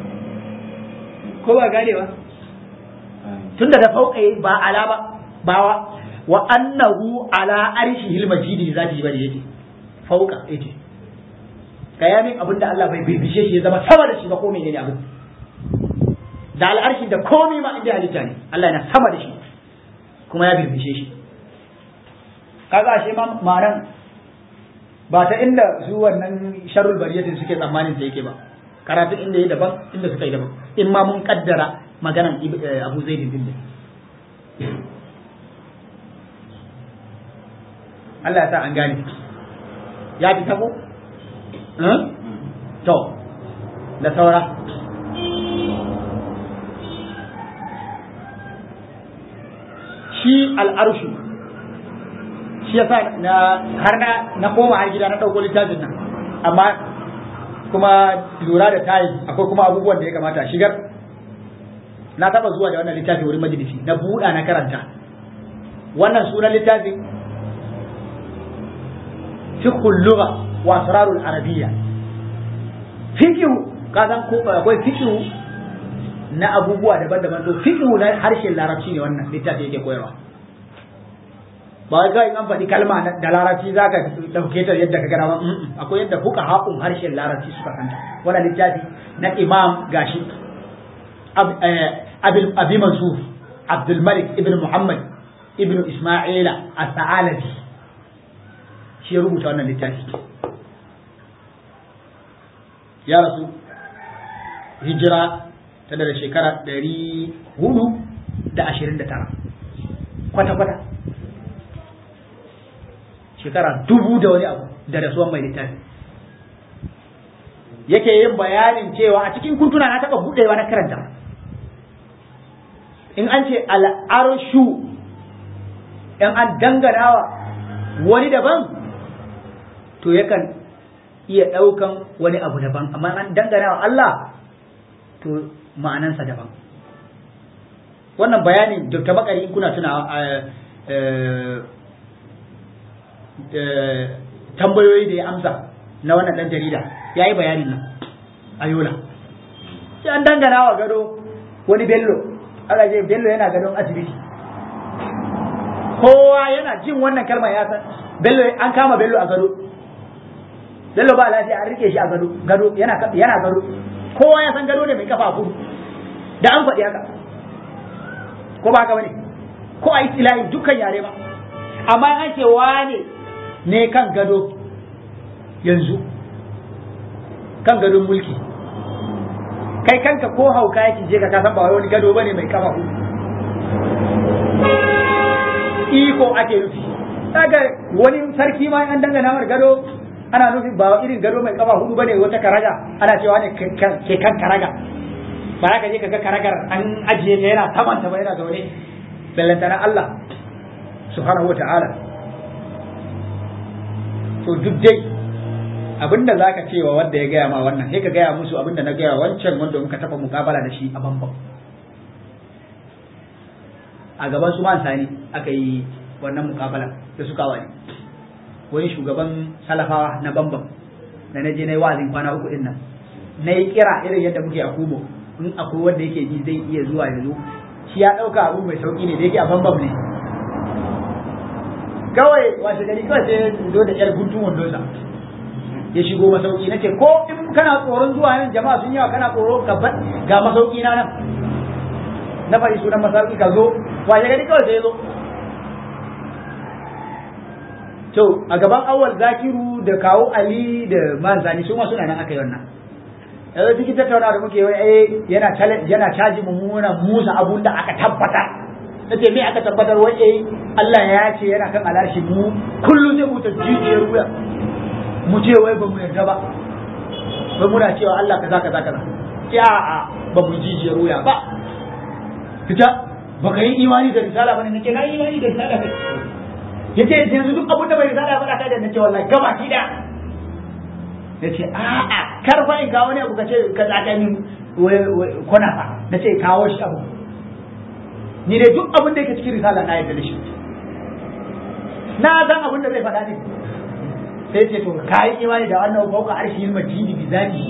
ko ba gane ba tunda da fauka ba ala ba ba wa annahu ala arshihil majidi zatihi ba da yake fauka yake gaya min abin da Allah bai birbishe shi ya zama sama da shi ba ko menene abin da al'arshi da komai ma inda halitta ne Allah yana sama da shi kuma ya birbishe shi kaga ashe ma maran ba ta inda su wannan sharrul bariyatin suke tsammanin sa yake ba karatu inda yi daban inda suka yi daban in ma mun kaddara maganan Abu Zaid din ne Allah ya sa an gane ya fi tabo to da saura shi al'arshu shi yasa na har na na koma har gida na ɗauko littafin nan amma kuma lura da tayi akwai kuma abubuwan da ya kamata shigar na taba zuwa da wannan littafi wurin majalisi na buɗa na karanta wannan sunan littafin fiqhul lugha wa asrarul arabiyya fiqhu kazan ko akwai fiqhu na abubuwa daban-daban to fiqhu na harshen larabci ne wannan littafi yake koyarwa ba ga in an faɗi kalma da larabci zaka dauke ta yadda ka gana ba akwai yadda fuka haƙun harshen larabci suka kanta wannan littafi na imam gashi abi mansur abdul malik ibn muhammad ibn isma'ila as-sa'alabi shi ya rubuta wannan littafi ya rasu hijira ta da shekara ɗari hudu da ashirin da tara kwata-kwata shekara dubu da wani abu da rasuwan mai littafi yake yin bayanin cewa a cikin kuntuna na taɓa buɗewa na karanta in an ce al'arshu in an danganawa wani daban to yakan iya ɗaukan wani abu daban amma an danganawa Allah to ma'anansa daban wannan bayanin Dr. Bakari in kuna tuna tambayoyi da ya amsa na wannan dan jarida ya yi bayanin nan a yola sai an dangana wa gado wani bello aka je bello yana gadon asibiti kowa yana jin wannan kalmar ya san bello an kama bello a gado bello ba lafiya an rike shi a gado gado yana yana gado kowa ya san gado ne mai kafa hudu da an faɗi haka ko ba haka bane ko a istilahi dukkan yare ba amma an ce wane ne kan gado yanzu kan gadon mulki kai kanka ko hauka yake je ka ka san ba wani gado bane mai kafa hudu iko ake nufi daga wani sarki ma an dangana mar gado ana nufin ba irin gado mai kafa hudu bane wata karaga ana cewa ne ke kan karaga ba za ka je ka ga karagar an ajiye ta yana saman ta ba yana zaune ballantana Allah subhanahu wa ta'ala to duk dai abinda za ka cewa wanda ya gaya ma wannan sai ka gaya musu abinda na gaya wancan wanda muka taɓa mukabala da shi a bambam a gaban su man sani aka yi wannan mukabala da suka wani wani shugaban salafawa na bambam da na je na yi wazin kwana uku din nan na yi kira irin yadda muke a kubo in akwai wanda yake ji zai iya zuwa ya zo shi ya ɗauka abu mai sauƙi ne da yake a bambam ne kawai washe gari kawai sai zo da yar guntun wandonsa ya shigo masauki nace ko in kana tsoron zuwa nan jama'a sun yawa kana tsoro ka ga masauki na nan na faɗi sunan masauki ka zo washe gari kawai sai ya zo to a gaban awal zakiru da kawo ali da manzani su ma suna nan aka yi wannan yanzu cikin tattauna da muke wai eh yana yana caji mummunan musa abun da aka tabbatar nace me aka tabbatar wai eh Allah ya ce yana kan alashi mu kullum zai mutu jijiyar wuya mu ce wai ba mu yarda ba ba muna cewa Allah kaza kaza kaza ce a a ba mu jijiyar wuya ba fita baka yi imani da risala bane nace na yi imani da risala kai yace yanzu duk abin da bai risala ba ka da nace wallahi gaba ki da nace a a kar fa in kawo ne abu kace ka zaka min kona fa nace kawo shi abu ni dai duk abin da yake cikin risala na yarda da shi na san abin da zai faɗa ne sai ce to ka yi imani da wannan fauka arshi yin majidi bi zati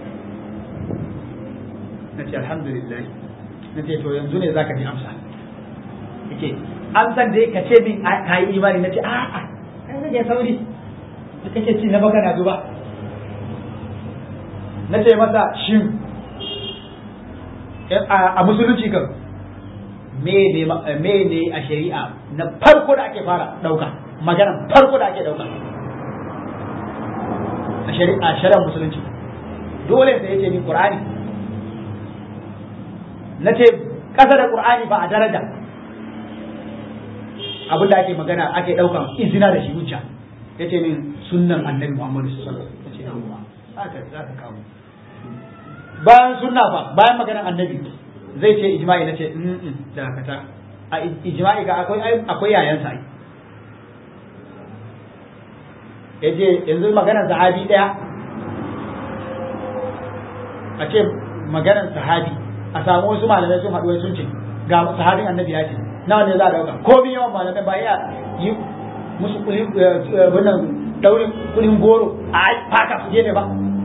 na ce alhamdulillah na ce to yanzu ne zaka ji amsa yace amsan dai ka ce min ka yi imani na ce a a kai rage sauri da kake ci na baka na zuba na ce masa shin a musulunci kan me ne a shari'a na farko da ake fara dauka magana farko da ake dauka a shari'ar musulunci dole sai yace min qur'ani nace kasa da qur'ani ba a daraja abin da ake magana ake daukan izina da shi hujja yace min sunnan annabi Muhammad sallallahu alaihi wasallam haka za ka kawo bayan sunna fa bayan maganar annabi zai ce ijma'i nace mm dakata a ijma'i ga akwai akwai yayan sa yace yanzu maganar sahabi daya a ce maganar sahabi a samu wasu malamai sun haɗu sun ce ga sahabin annabi ya ce nawa ne za a dauka ko bi yawan malamai ba ya yi musu kulin wannan daurin kulin goro a faka su je ne ba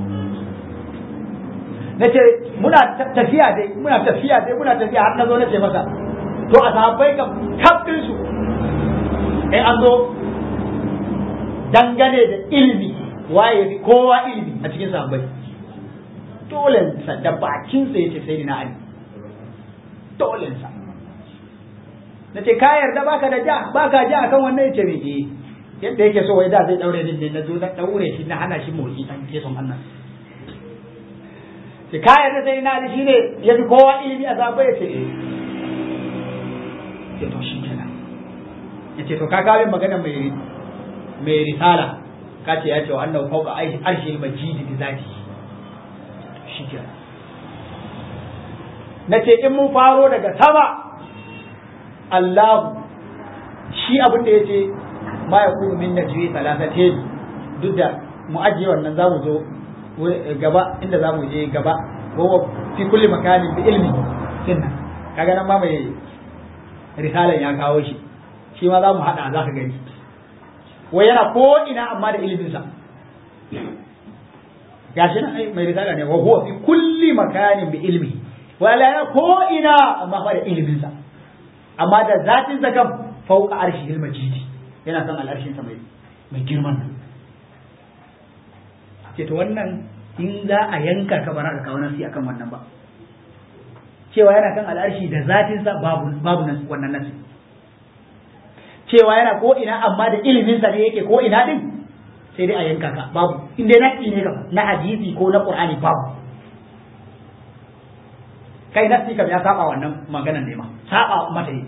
na ce muna tafiya dai muna tafiya dai muna tafiya har na zo na ce masa to a sahabbai kam kafin su in an zo dangane da ilimi waye kowa ilimi a cikin sahabbai dole sa da bakin sa yace sai na ali dole sa nace ka yarda baka da ja baka ja akan wannan yace me eh yadda yake so wai da zai daure din ne na zo na daure shi na hana shi motsi dan ke son Allah sai ka yarda sai na ali shine yafi kowa ilimi a sahabbai yace eh sai to shi kenan yace to ka kawo magana mai mai risala ka ce ya ce wa annahu fawqa arshi majidi bi zati shikenan nace in mun faro daga sama Allahu shi abin da yace ma yakunu min najwi thalathatin duk da mu ajiye wannan zamu zo gaba inda zamu je gaba wa fi kulli makanin bi ilmi kinna kaga nan ma mai risalan ya kawo shi shi ma za mu haɗa za ka gani wai yana ko ina amma da iliminsa gashi nan ai mai risala ne wa huwa fi kulli makanin bi ilmi wala yana ko ina amma fa da iliminsa amma da zatin sa kam fauka arshi ilma jidi yana kan al'arshin sa mai mai girman nan ce to wannan in za a yanka ka bara ka kawo nasi akan wannan ba cewa yana kan al'arshi da zatin sa babu babu nan wannan nasi cewa yana ko ina amma da ilimin sa ne yake ko ina din sai dai a yanka ka babu in dai nasi ne kam na hadisi ko na qur'ani babu kai nasi kam ya saba wannan maganan ne ma saba mata yi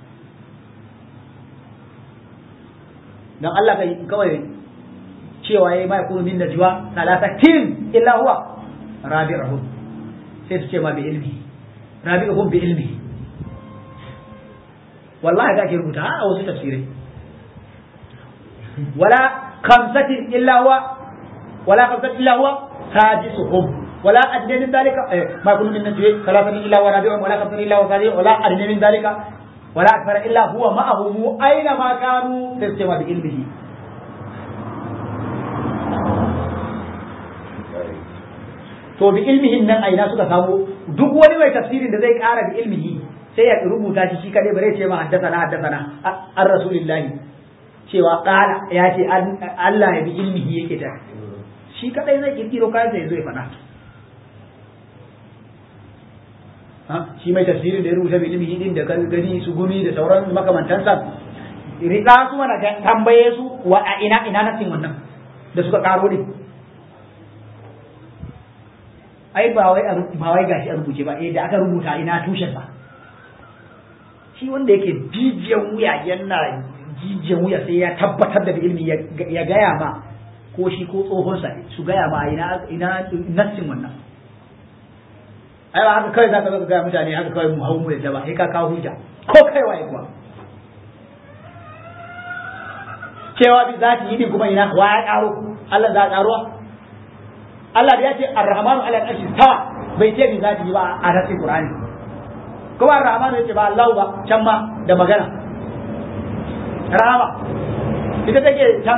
dan Allah kai kawai cewa yayi ma yakunu min najwa thalathatin illa huwa rabi'uhum sai su ce ma bi ilmi rabi'uhum bi ilmi wallahi da ke rubuta a wasu tafsirai wala khamsatin illa huwa wala khamsatin illa huwa sadisuhum ولا أدنى من ذلك ما يكون من نجوى ثلاثة إلا هو رابعهم ولا خمسة إلا هو سادسهم ولا أدنى من ذلك ولا أكثر إلا هو معهم أينما كانوا تسجم بعلمه to bi ilmihin nan aina suka samu duk wani mai tafsirin da zai kara bi ilmihi sai ya rubuta shi shi kadai bare ce ma haddasana haddasana an rasulillahi cewa kala ya ce Allah ya bi ilmihi yake ta shi kadai zai kirkiro kayan sai zo ya faɗa shi mai tafsirin da ya rubuta bi ilmihi din da gani su gumi da sauran makamantansa riƙa su mana tambaye su wa a ina ina nasin wannan da suka karo din ai ba wai ba wai gashi a rubuce ba eh da aka rubuta ina tushen sa shi wanda yake jijiyan wuya yana jijiyan wuya sai ya tabbatar da ilmi ya gaya ma ko shi ko tsohon sa su gaya ma ina ina nassin wannan ai ba haka kai zaka zo ga mutane haka kawai mu hawo mu da ba sai ka kawo hujja ko kai waye kuwa cewa bi zati yi din kuma ina wa ya karo Allah za karuwa Allah da ya ce Ar-Rahmanu ala al-arshi tawa bai ce bi zati ba a rasul Qur'ani kuma Ar-Rahmanu ya ce ba Allah ba can ma da magana rahama ita take can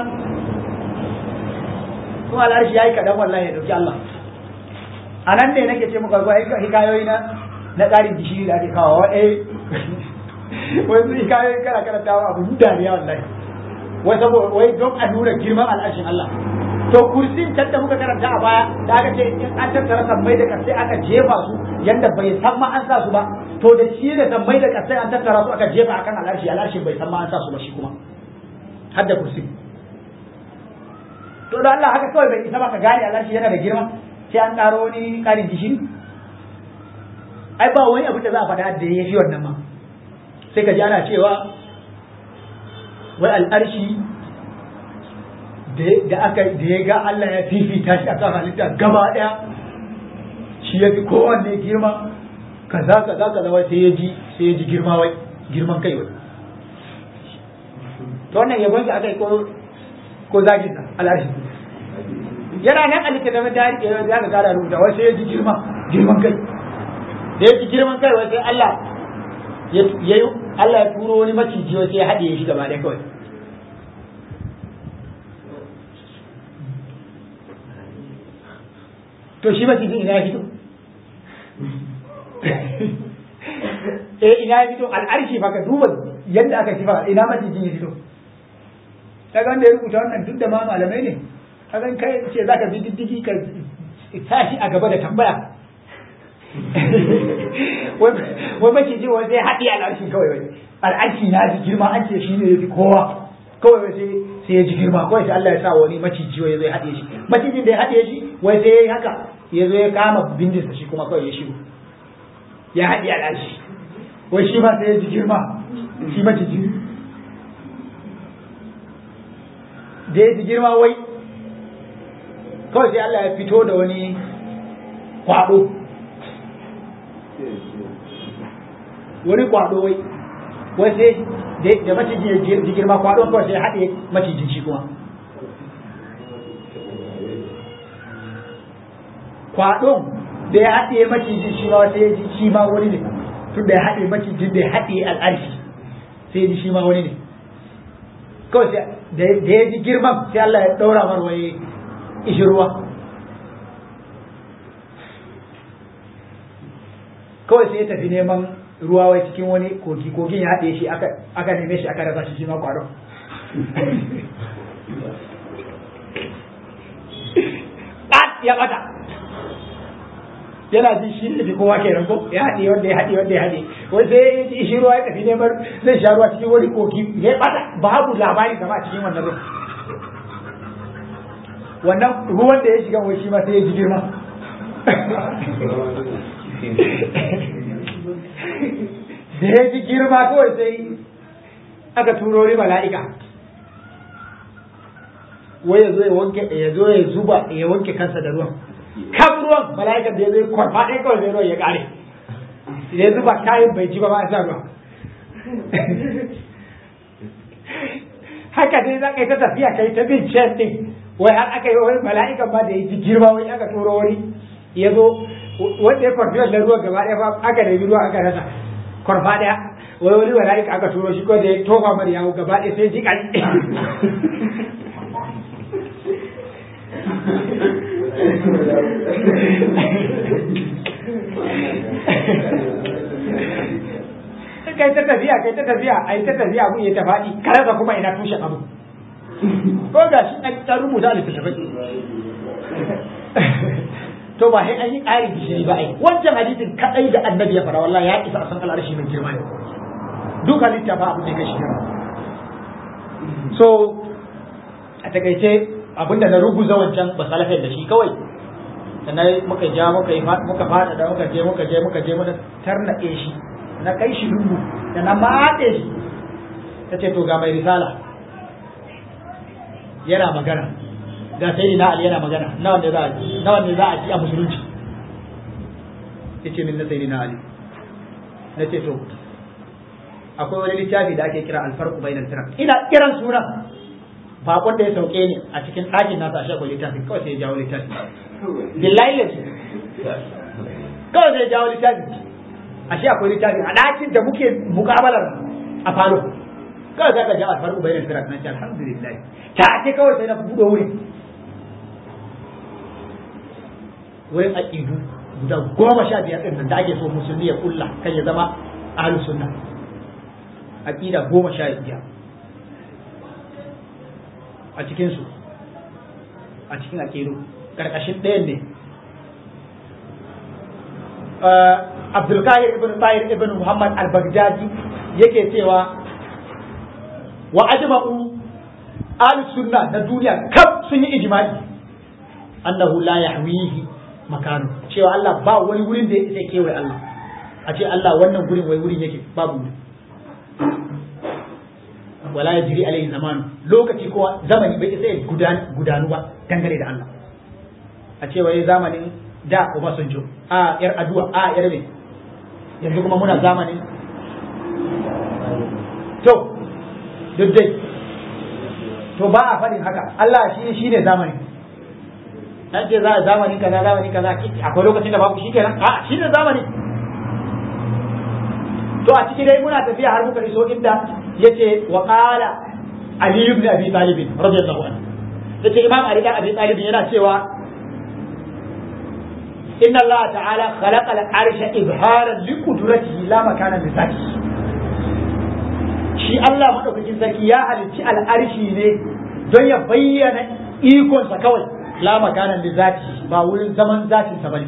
kuma al-arshi yayi kadan wallahi ya dauki Allah anan ne nake ce muka zuwa hikayoyi na na tsarin gishiri da ake kawo eh wai hikayoyi kana karantawa abu dariya wallahi wai saboda wai don a nuna girman al'arshin Allah to kursin can da muka karanta a baya da aka ce in an tattara sammai da kasai aka jefa su yanda bai san ma an sa su ba to da shi da sammai da kasai an tattara su aka jefa akan al'arshi al'arshin bai san ma an sa su ba shi kuma har da kursi to da Allah haka kawai bai isa ba ka gane al'arshi yana da girma sai an karo wani karin gishiri ai ba wani abu da za a faɗa da ya fi wannan ma sai ka ji ana cewa wai al'arshi da aka da ya ga Allah ya fifita shi akan halitta gaba ɗaya shi ya fi kowanne girma kaza kaza kaza wai sai ya ji sai ya ji girma wai girman kai wai to wannan yabon sa aka yi ko ko zagin sa al'arshi yana nan a littattafin tarihi ya ga gara rubuta wai sai ya ji girma girman kai da ya ji girman kai wai sai Allah ya yi Allah ya turo wani maciji wai sai ya haɗe shi gaba ɗaya kawai to shi macijin ina ya fito eh ina ya fito al'arshi fa ka duba yadda aka kifa ina macijin ya fito kaga wanda ya rubuta wannan duk da ma malamai ne kaga kai ce zaka bi diddigi ka tashi a gaba da tambaya wai maciji wai sai haɗi al'arshi kawai wai al'arshi na ji girma an ce shi ne ya fi kowa kawai wai sai sai ya ji girma kawai sai Allah ya sa wani maciji wai zai haɗe shi macijin da ya haɗe shi wai sai ya yi haka ya zo ya kama bindinsa shi kuma kawai ya shigo ya haɗe al'arshi wai shi ma sai ya ji girma shi maciji da ya ji girma wai kawai sai Allah ya fito da wani kwaɗo wani kwaɗo wai wai sai da maciji ya ji girma kwaɗon kawai sai haɗe macijin shi kuma kwaɗon da ya haɗe macijin shi ma sai ya ji shi ma wani ne tun da ya haɗe macijin da ya haɗe al'arshi sai ya ji shi ma wani ne kawai sai da ya ji girman sai Allah ya ɗaura mar waye ishi ruwa kawai sai ya tafi neman ruwa wai cikin wani kogi kogin ya haɗe shi aka neme shi aka rasa shi shi ma kwado ya ɓata yana jin shi ne kowa ke ranko ya haɗe wanda ya haɗe wanda ya haɗe wai sai ya ji shi ruwa ya tafi neman zai sha ruwa cikin wani kogi ya ɓata babu labari kama a cikin wannan ruwan wannan ruwan da ya shiga wai shi ma sai ya ji girma da ya ji girma kawai sai aka turo ni mala'ika wai ya zo ya wanke ya zo ya zuba ya wanke kansa da ruwan kan ruwan mala'ikan da ya zo ya kwarfa ɗaya kawai sai ruwan ya ƙare ya zuba kayan bai ji ba ma a sa ruwa haka dai za ka yi ta tafiya kai ta bin can ɗin wai har aka yi wani mala'ikan ba da ya ji girma wai aka turo wani ya zo wanda ya kwarfi wannan ruwan gaba ɗaya ba aka nemi ruwa aka rasa kwarfa ɗaya wai wani mala'ika aka turo shi ko da ya tofa mar yawo gaba ɗaya sai ji ƙari kai ta tafiya kai ta tafiya ai ta tafiya abu ya ta faɗi karasa kuma ina tushen abu ko ga shi an rubuta a littattafai to ba sai an yi ƙarin gishiri ba ai wancan hadisin kadai da annabi ya fara wallahi ya isa a san al'arshi mai girma ne duk halitta ba abu da kai shi girma so a takaice abinda na ruguza wancan ba salafin da shi kawai sannan muka ja muka yi muka fada da muka je muka je muka je muka tarnaɗe shi na kai shi lungu da na matse shi ta ce to ga mai risala yana magana ga sai na Ali yana magana nawa ne za a ji nawa ne za a ji a musulunci yace min na sayyidina Ali na ce to akwai wani littafi da ake kira alfarqu bainal firaq ina kiran suna bakon da ya sauke ni a cikin ɗakin nasa a akwai littafi kawai sai ya jawo littafi billahi lazi kawai sai ya jawo littafi ashe akwai littafi a ɗakin da muke mukabalar a falo kawai sai ka jawo alfarqu bainal firaq na ce alhamdulillah ta ce kawai sai na buɗe wuri wurin aƙidu guda goma sha biyar ɗin da ake so musulmi ya kulla kan ya zama ahlus sunna aqida goma sha biyar a cikinsu a cikin aƙidu ƙarƙashin ɗayan ne abdulkahir ibn tahir ibn muhammad al-baghdadi yake cewa wa ajma'u ahlus sunna na duniya kaf sun yi ijma'i annahu la yahwihi makanu cewa Allah ba wani wurin da ya kewaye Allah a ce Allah wannan gurin wai wurin yake babu wala ya jiri alaihi zamanu lokaci ko zamani bai isa gudanu ba dangane da Allah a ce wai zamanin da Obasanjo a yar aduwa a yar me yanzu kuma muna zamanin to duk dai to ba a faɗin haka Allah shi shi ne zamani an ce za a zamani kaza zamani kaza akwai lokacin da babu shi kenan a shi ne zamani to a ciki dai muna tafiya har muka iso inda yace wa qala ali ibn abi talib radiyallahu anhu yace imam ali ibn abi talib yana cewa inna allah ta'ala khalaqa al-arsha izharan li qudratihi la makana li zatihi shi Allah madaukakin sarki ya halicci al'arshi ne don ya bayyana ikonsa kawai la makana li zatihi ba wurin zaman zatinsa bane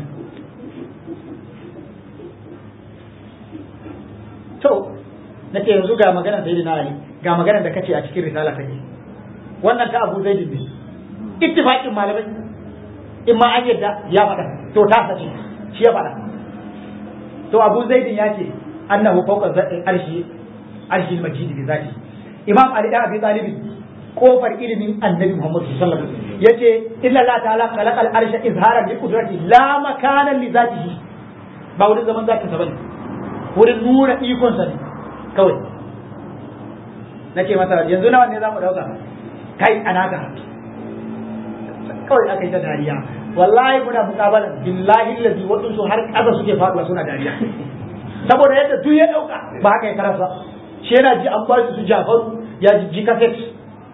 to nace yanzu ga maganar sayyidina ali ga maganar da kace a cikin risala take wannan ta Abu Zaid ne ittifaqin malamai in ma an yadda ya faɗa to ta sace shi ya faɗa to Abu Zaid ya ce annahu fawqa arshi arshi majid bi zati Imam Ali da Abi Talib kofar ilimin Annabi Muhammad sallallahu alaihi wasallam yace illa Allah ta'ala khalaqal arsha izharan li qudrati la makana li zatihi ba wurin zaman zatin sa bane wurin nuna ikon sa ne kawai nake masa yanzu nawa ne za mu dauka kai anaka kawai aka yi ta dariya wallahi muna mukabalan billahi allazi waɗansu har ƙasa suke faɗuwa suna dariya saboda yadda duk ya ɗauka ba haka ya karasa shi yana ji an ba su jafaru ya ji kaset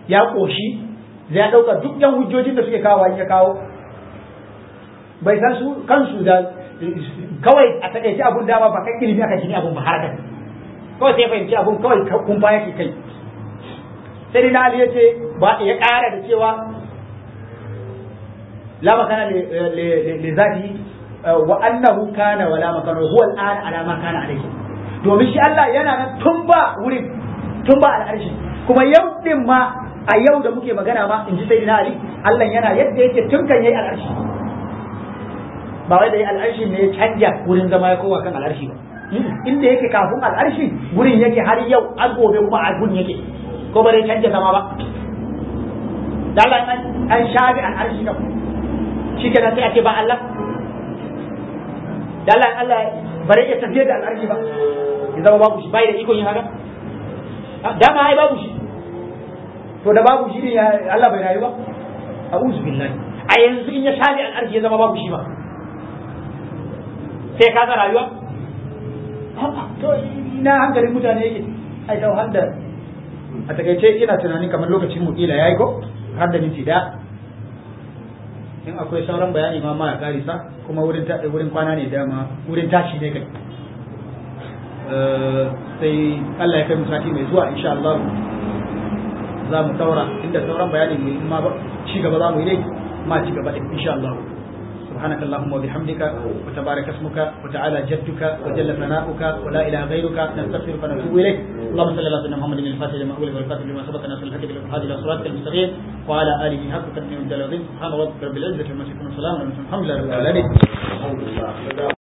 ya koshi zai dauka duk yan hujjojin da suke kawo ya kawo bai san su kansu da kawai a takaice abun dama ba kan ilimi aka gini abun ba har kawai sai fahimci abun kawai kun ba yake kai sai na Ali ya ce ba ya ƙara da cewa la makana li zati wa annahu kana wala makana huwa al'ana ala ma kana alayhi domin shi Allah yana nan tun ba wurin tun ba al'arshi kuma yau din ma a yau da muke magana ma in ji sayyidina Ali Allah yana yadda yake tun kan yayi al'arshi ba wai da yayi al'arshi ne ya canja wurin zama ya kowa kan al'arshi ba inda yake kafin al'arshi wurin yake har yau an gobe kuma a gun yake ko ba dai canja zama ba dala an shafi al'arshi kan shi ke sai ake ba Allah dala Allah bare ya tafiye da al'arshi ba ya zama babu shi bai da ikon yin haka dama ai babu shi to da babu shi ne Allah bai rayu ba a'udhu billahi a yanzu in ya shafi al'arshi ya zama babu shi ba sai ka ga rayuwa to ina hankalin mutane yake ai ta wanda a takaice ina tunanin kamar lokacin mu kila yayi ko har da minti da in akwai sauran bayani ma ma ya karisa kuma wurin ta wurin kwana ne dama wurin tashi ne kai sai Allah ya kai mu sati mai zuwa insha Allah za mu daura inda sauran bayani mu ma ci gaba za mu yi dai ma ci gaba din insha Allah سبحانك اللهم وبحمدك وتبارك اسمك وتعالى جدك وجل ثناؤك ولا اله غيرك نستغفرك ونتوب اليك اللهم صل على سيدنا محمد الفاتح لما اغلق والفاتح لما سبق ناصر الحق بالحاد الى صراطك المستقيم وعلى اله حق تقديم الجلال سبحان ربك رب العزه عما يصفون وسلام على المرسلين الحمد لله رب العالمين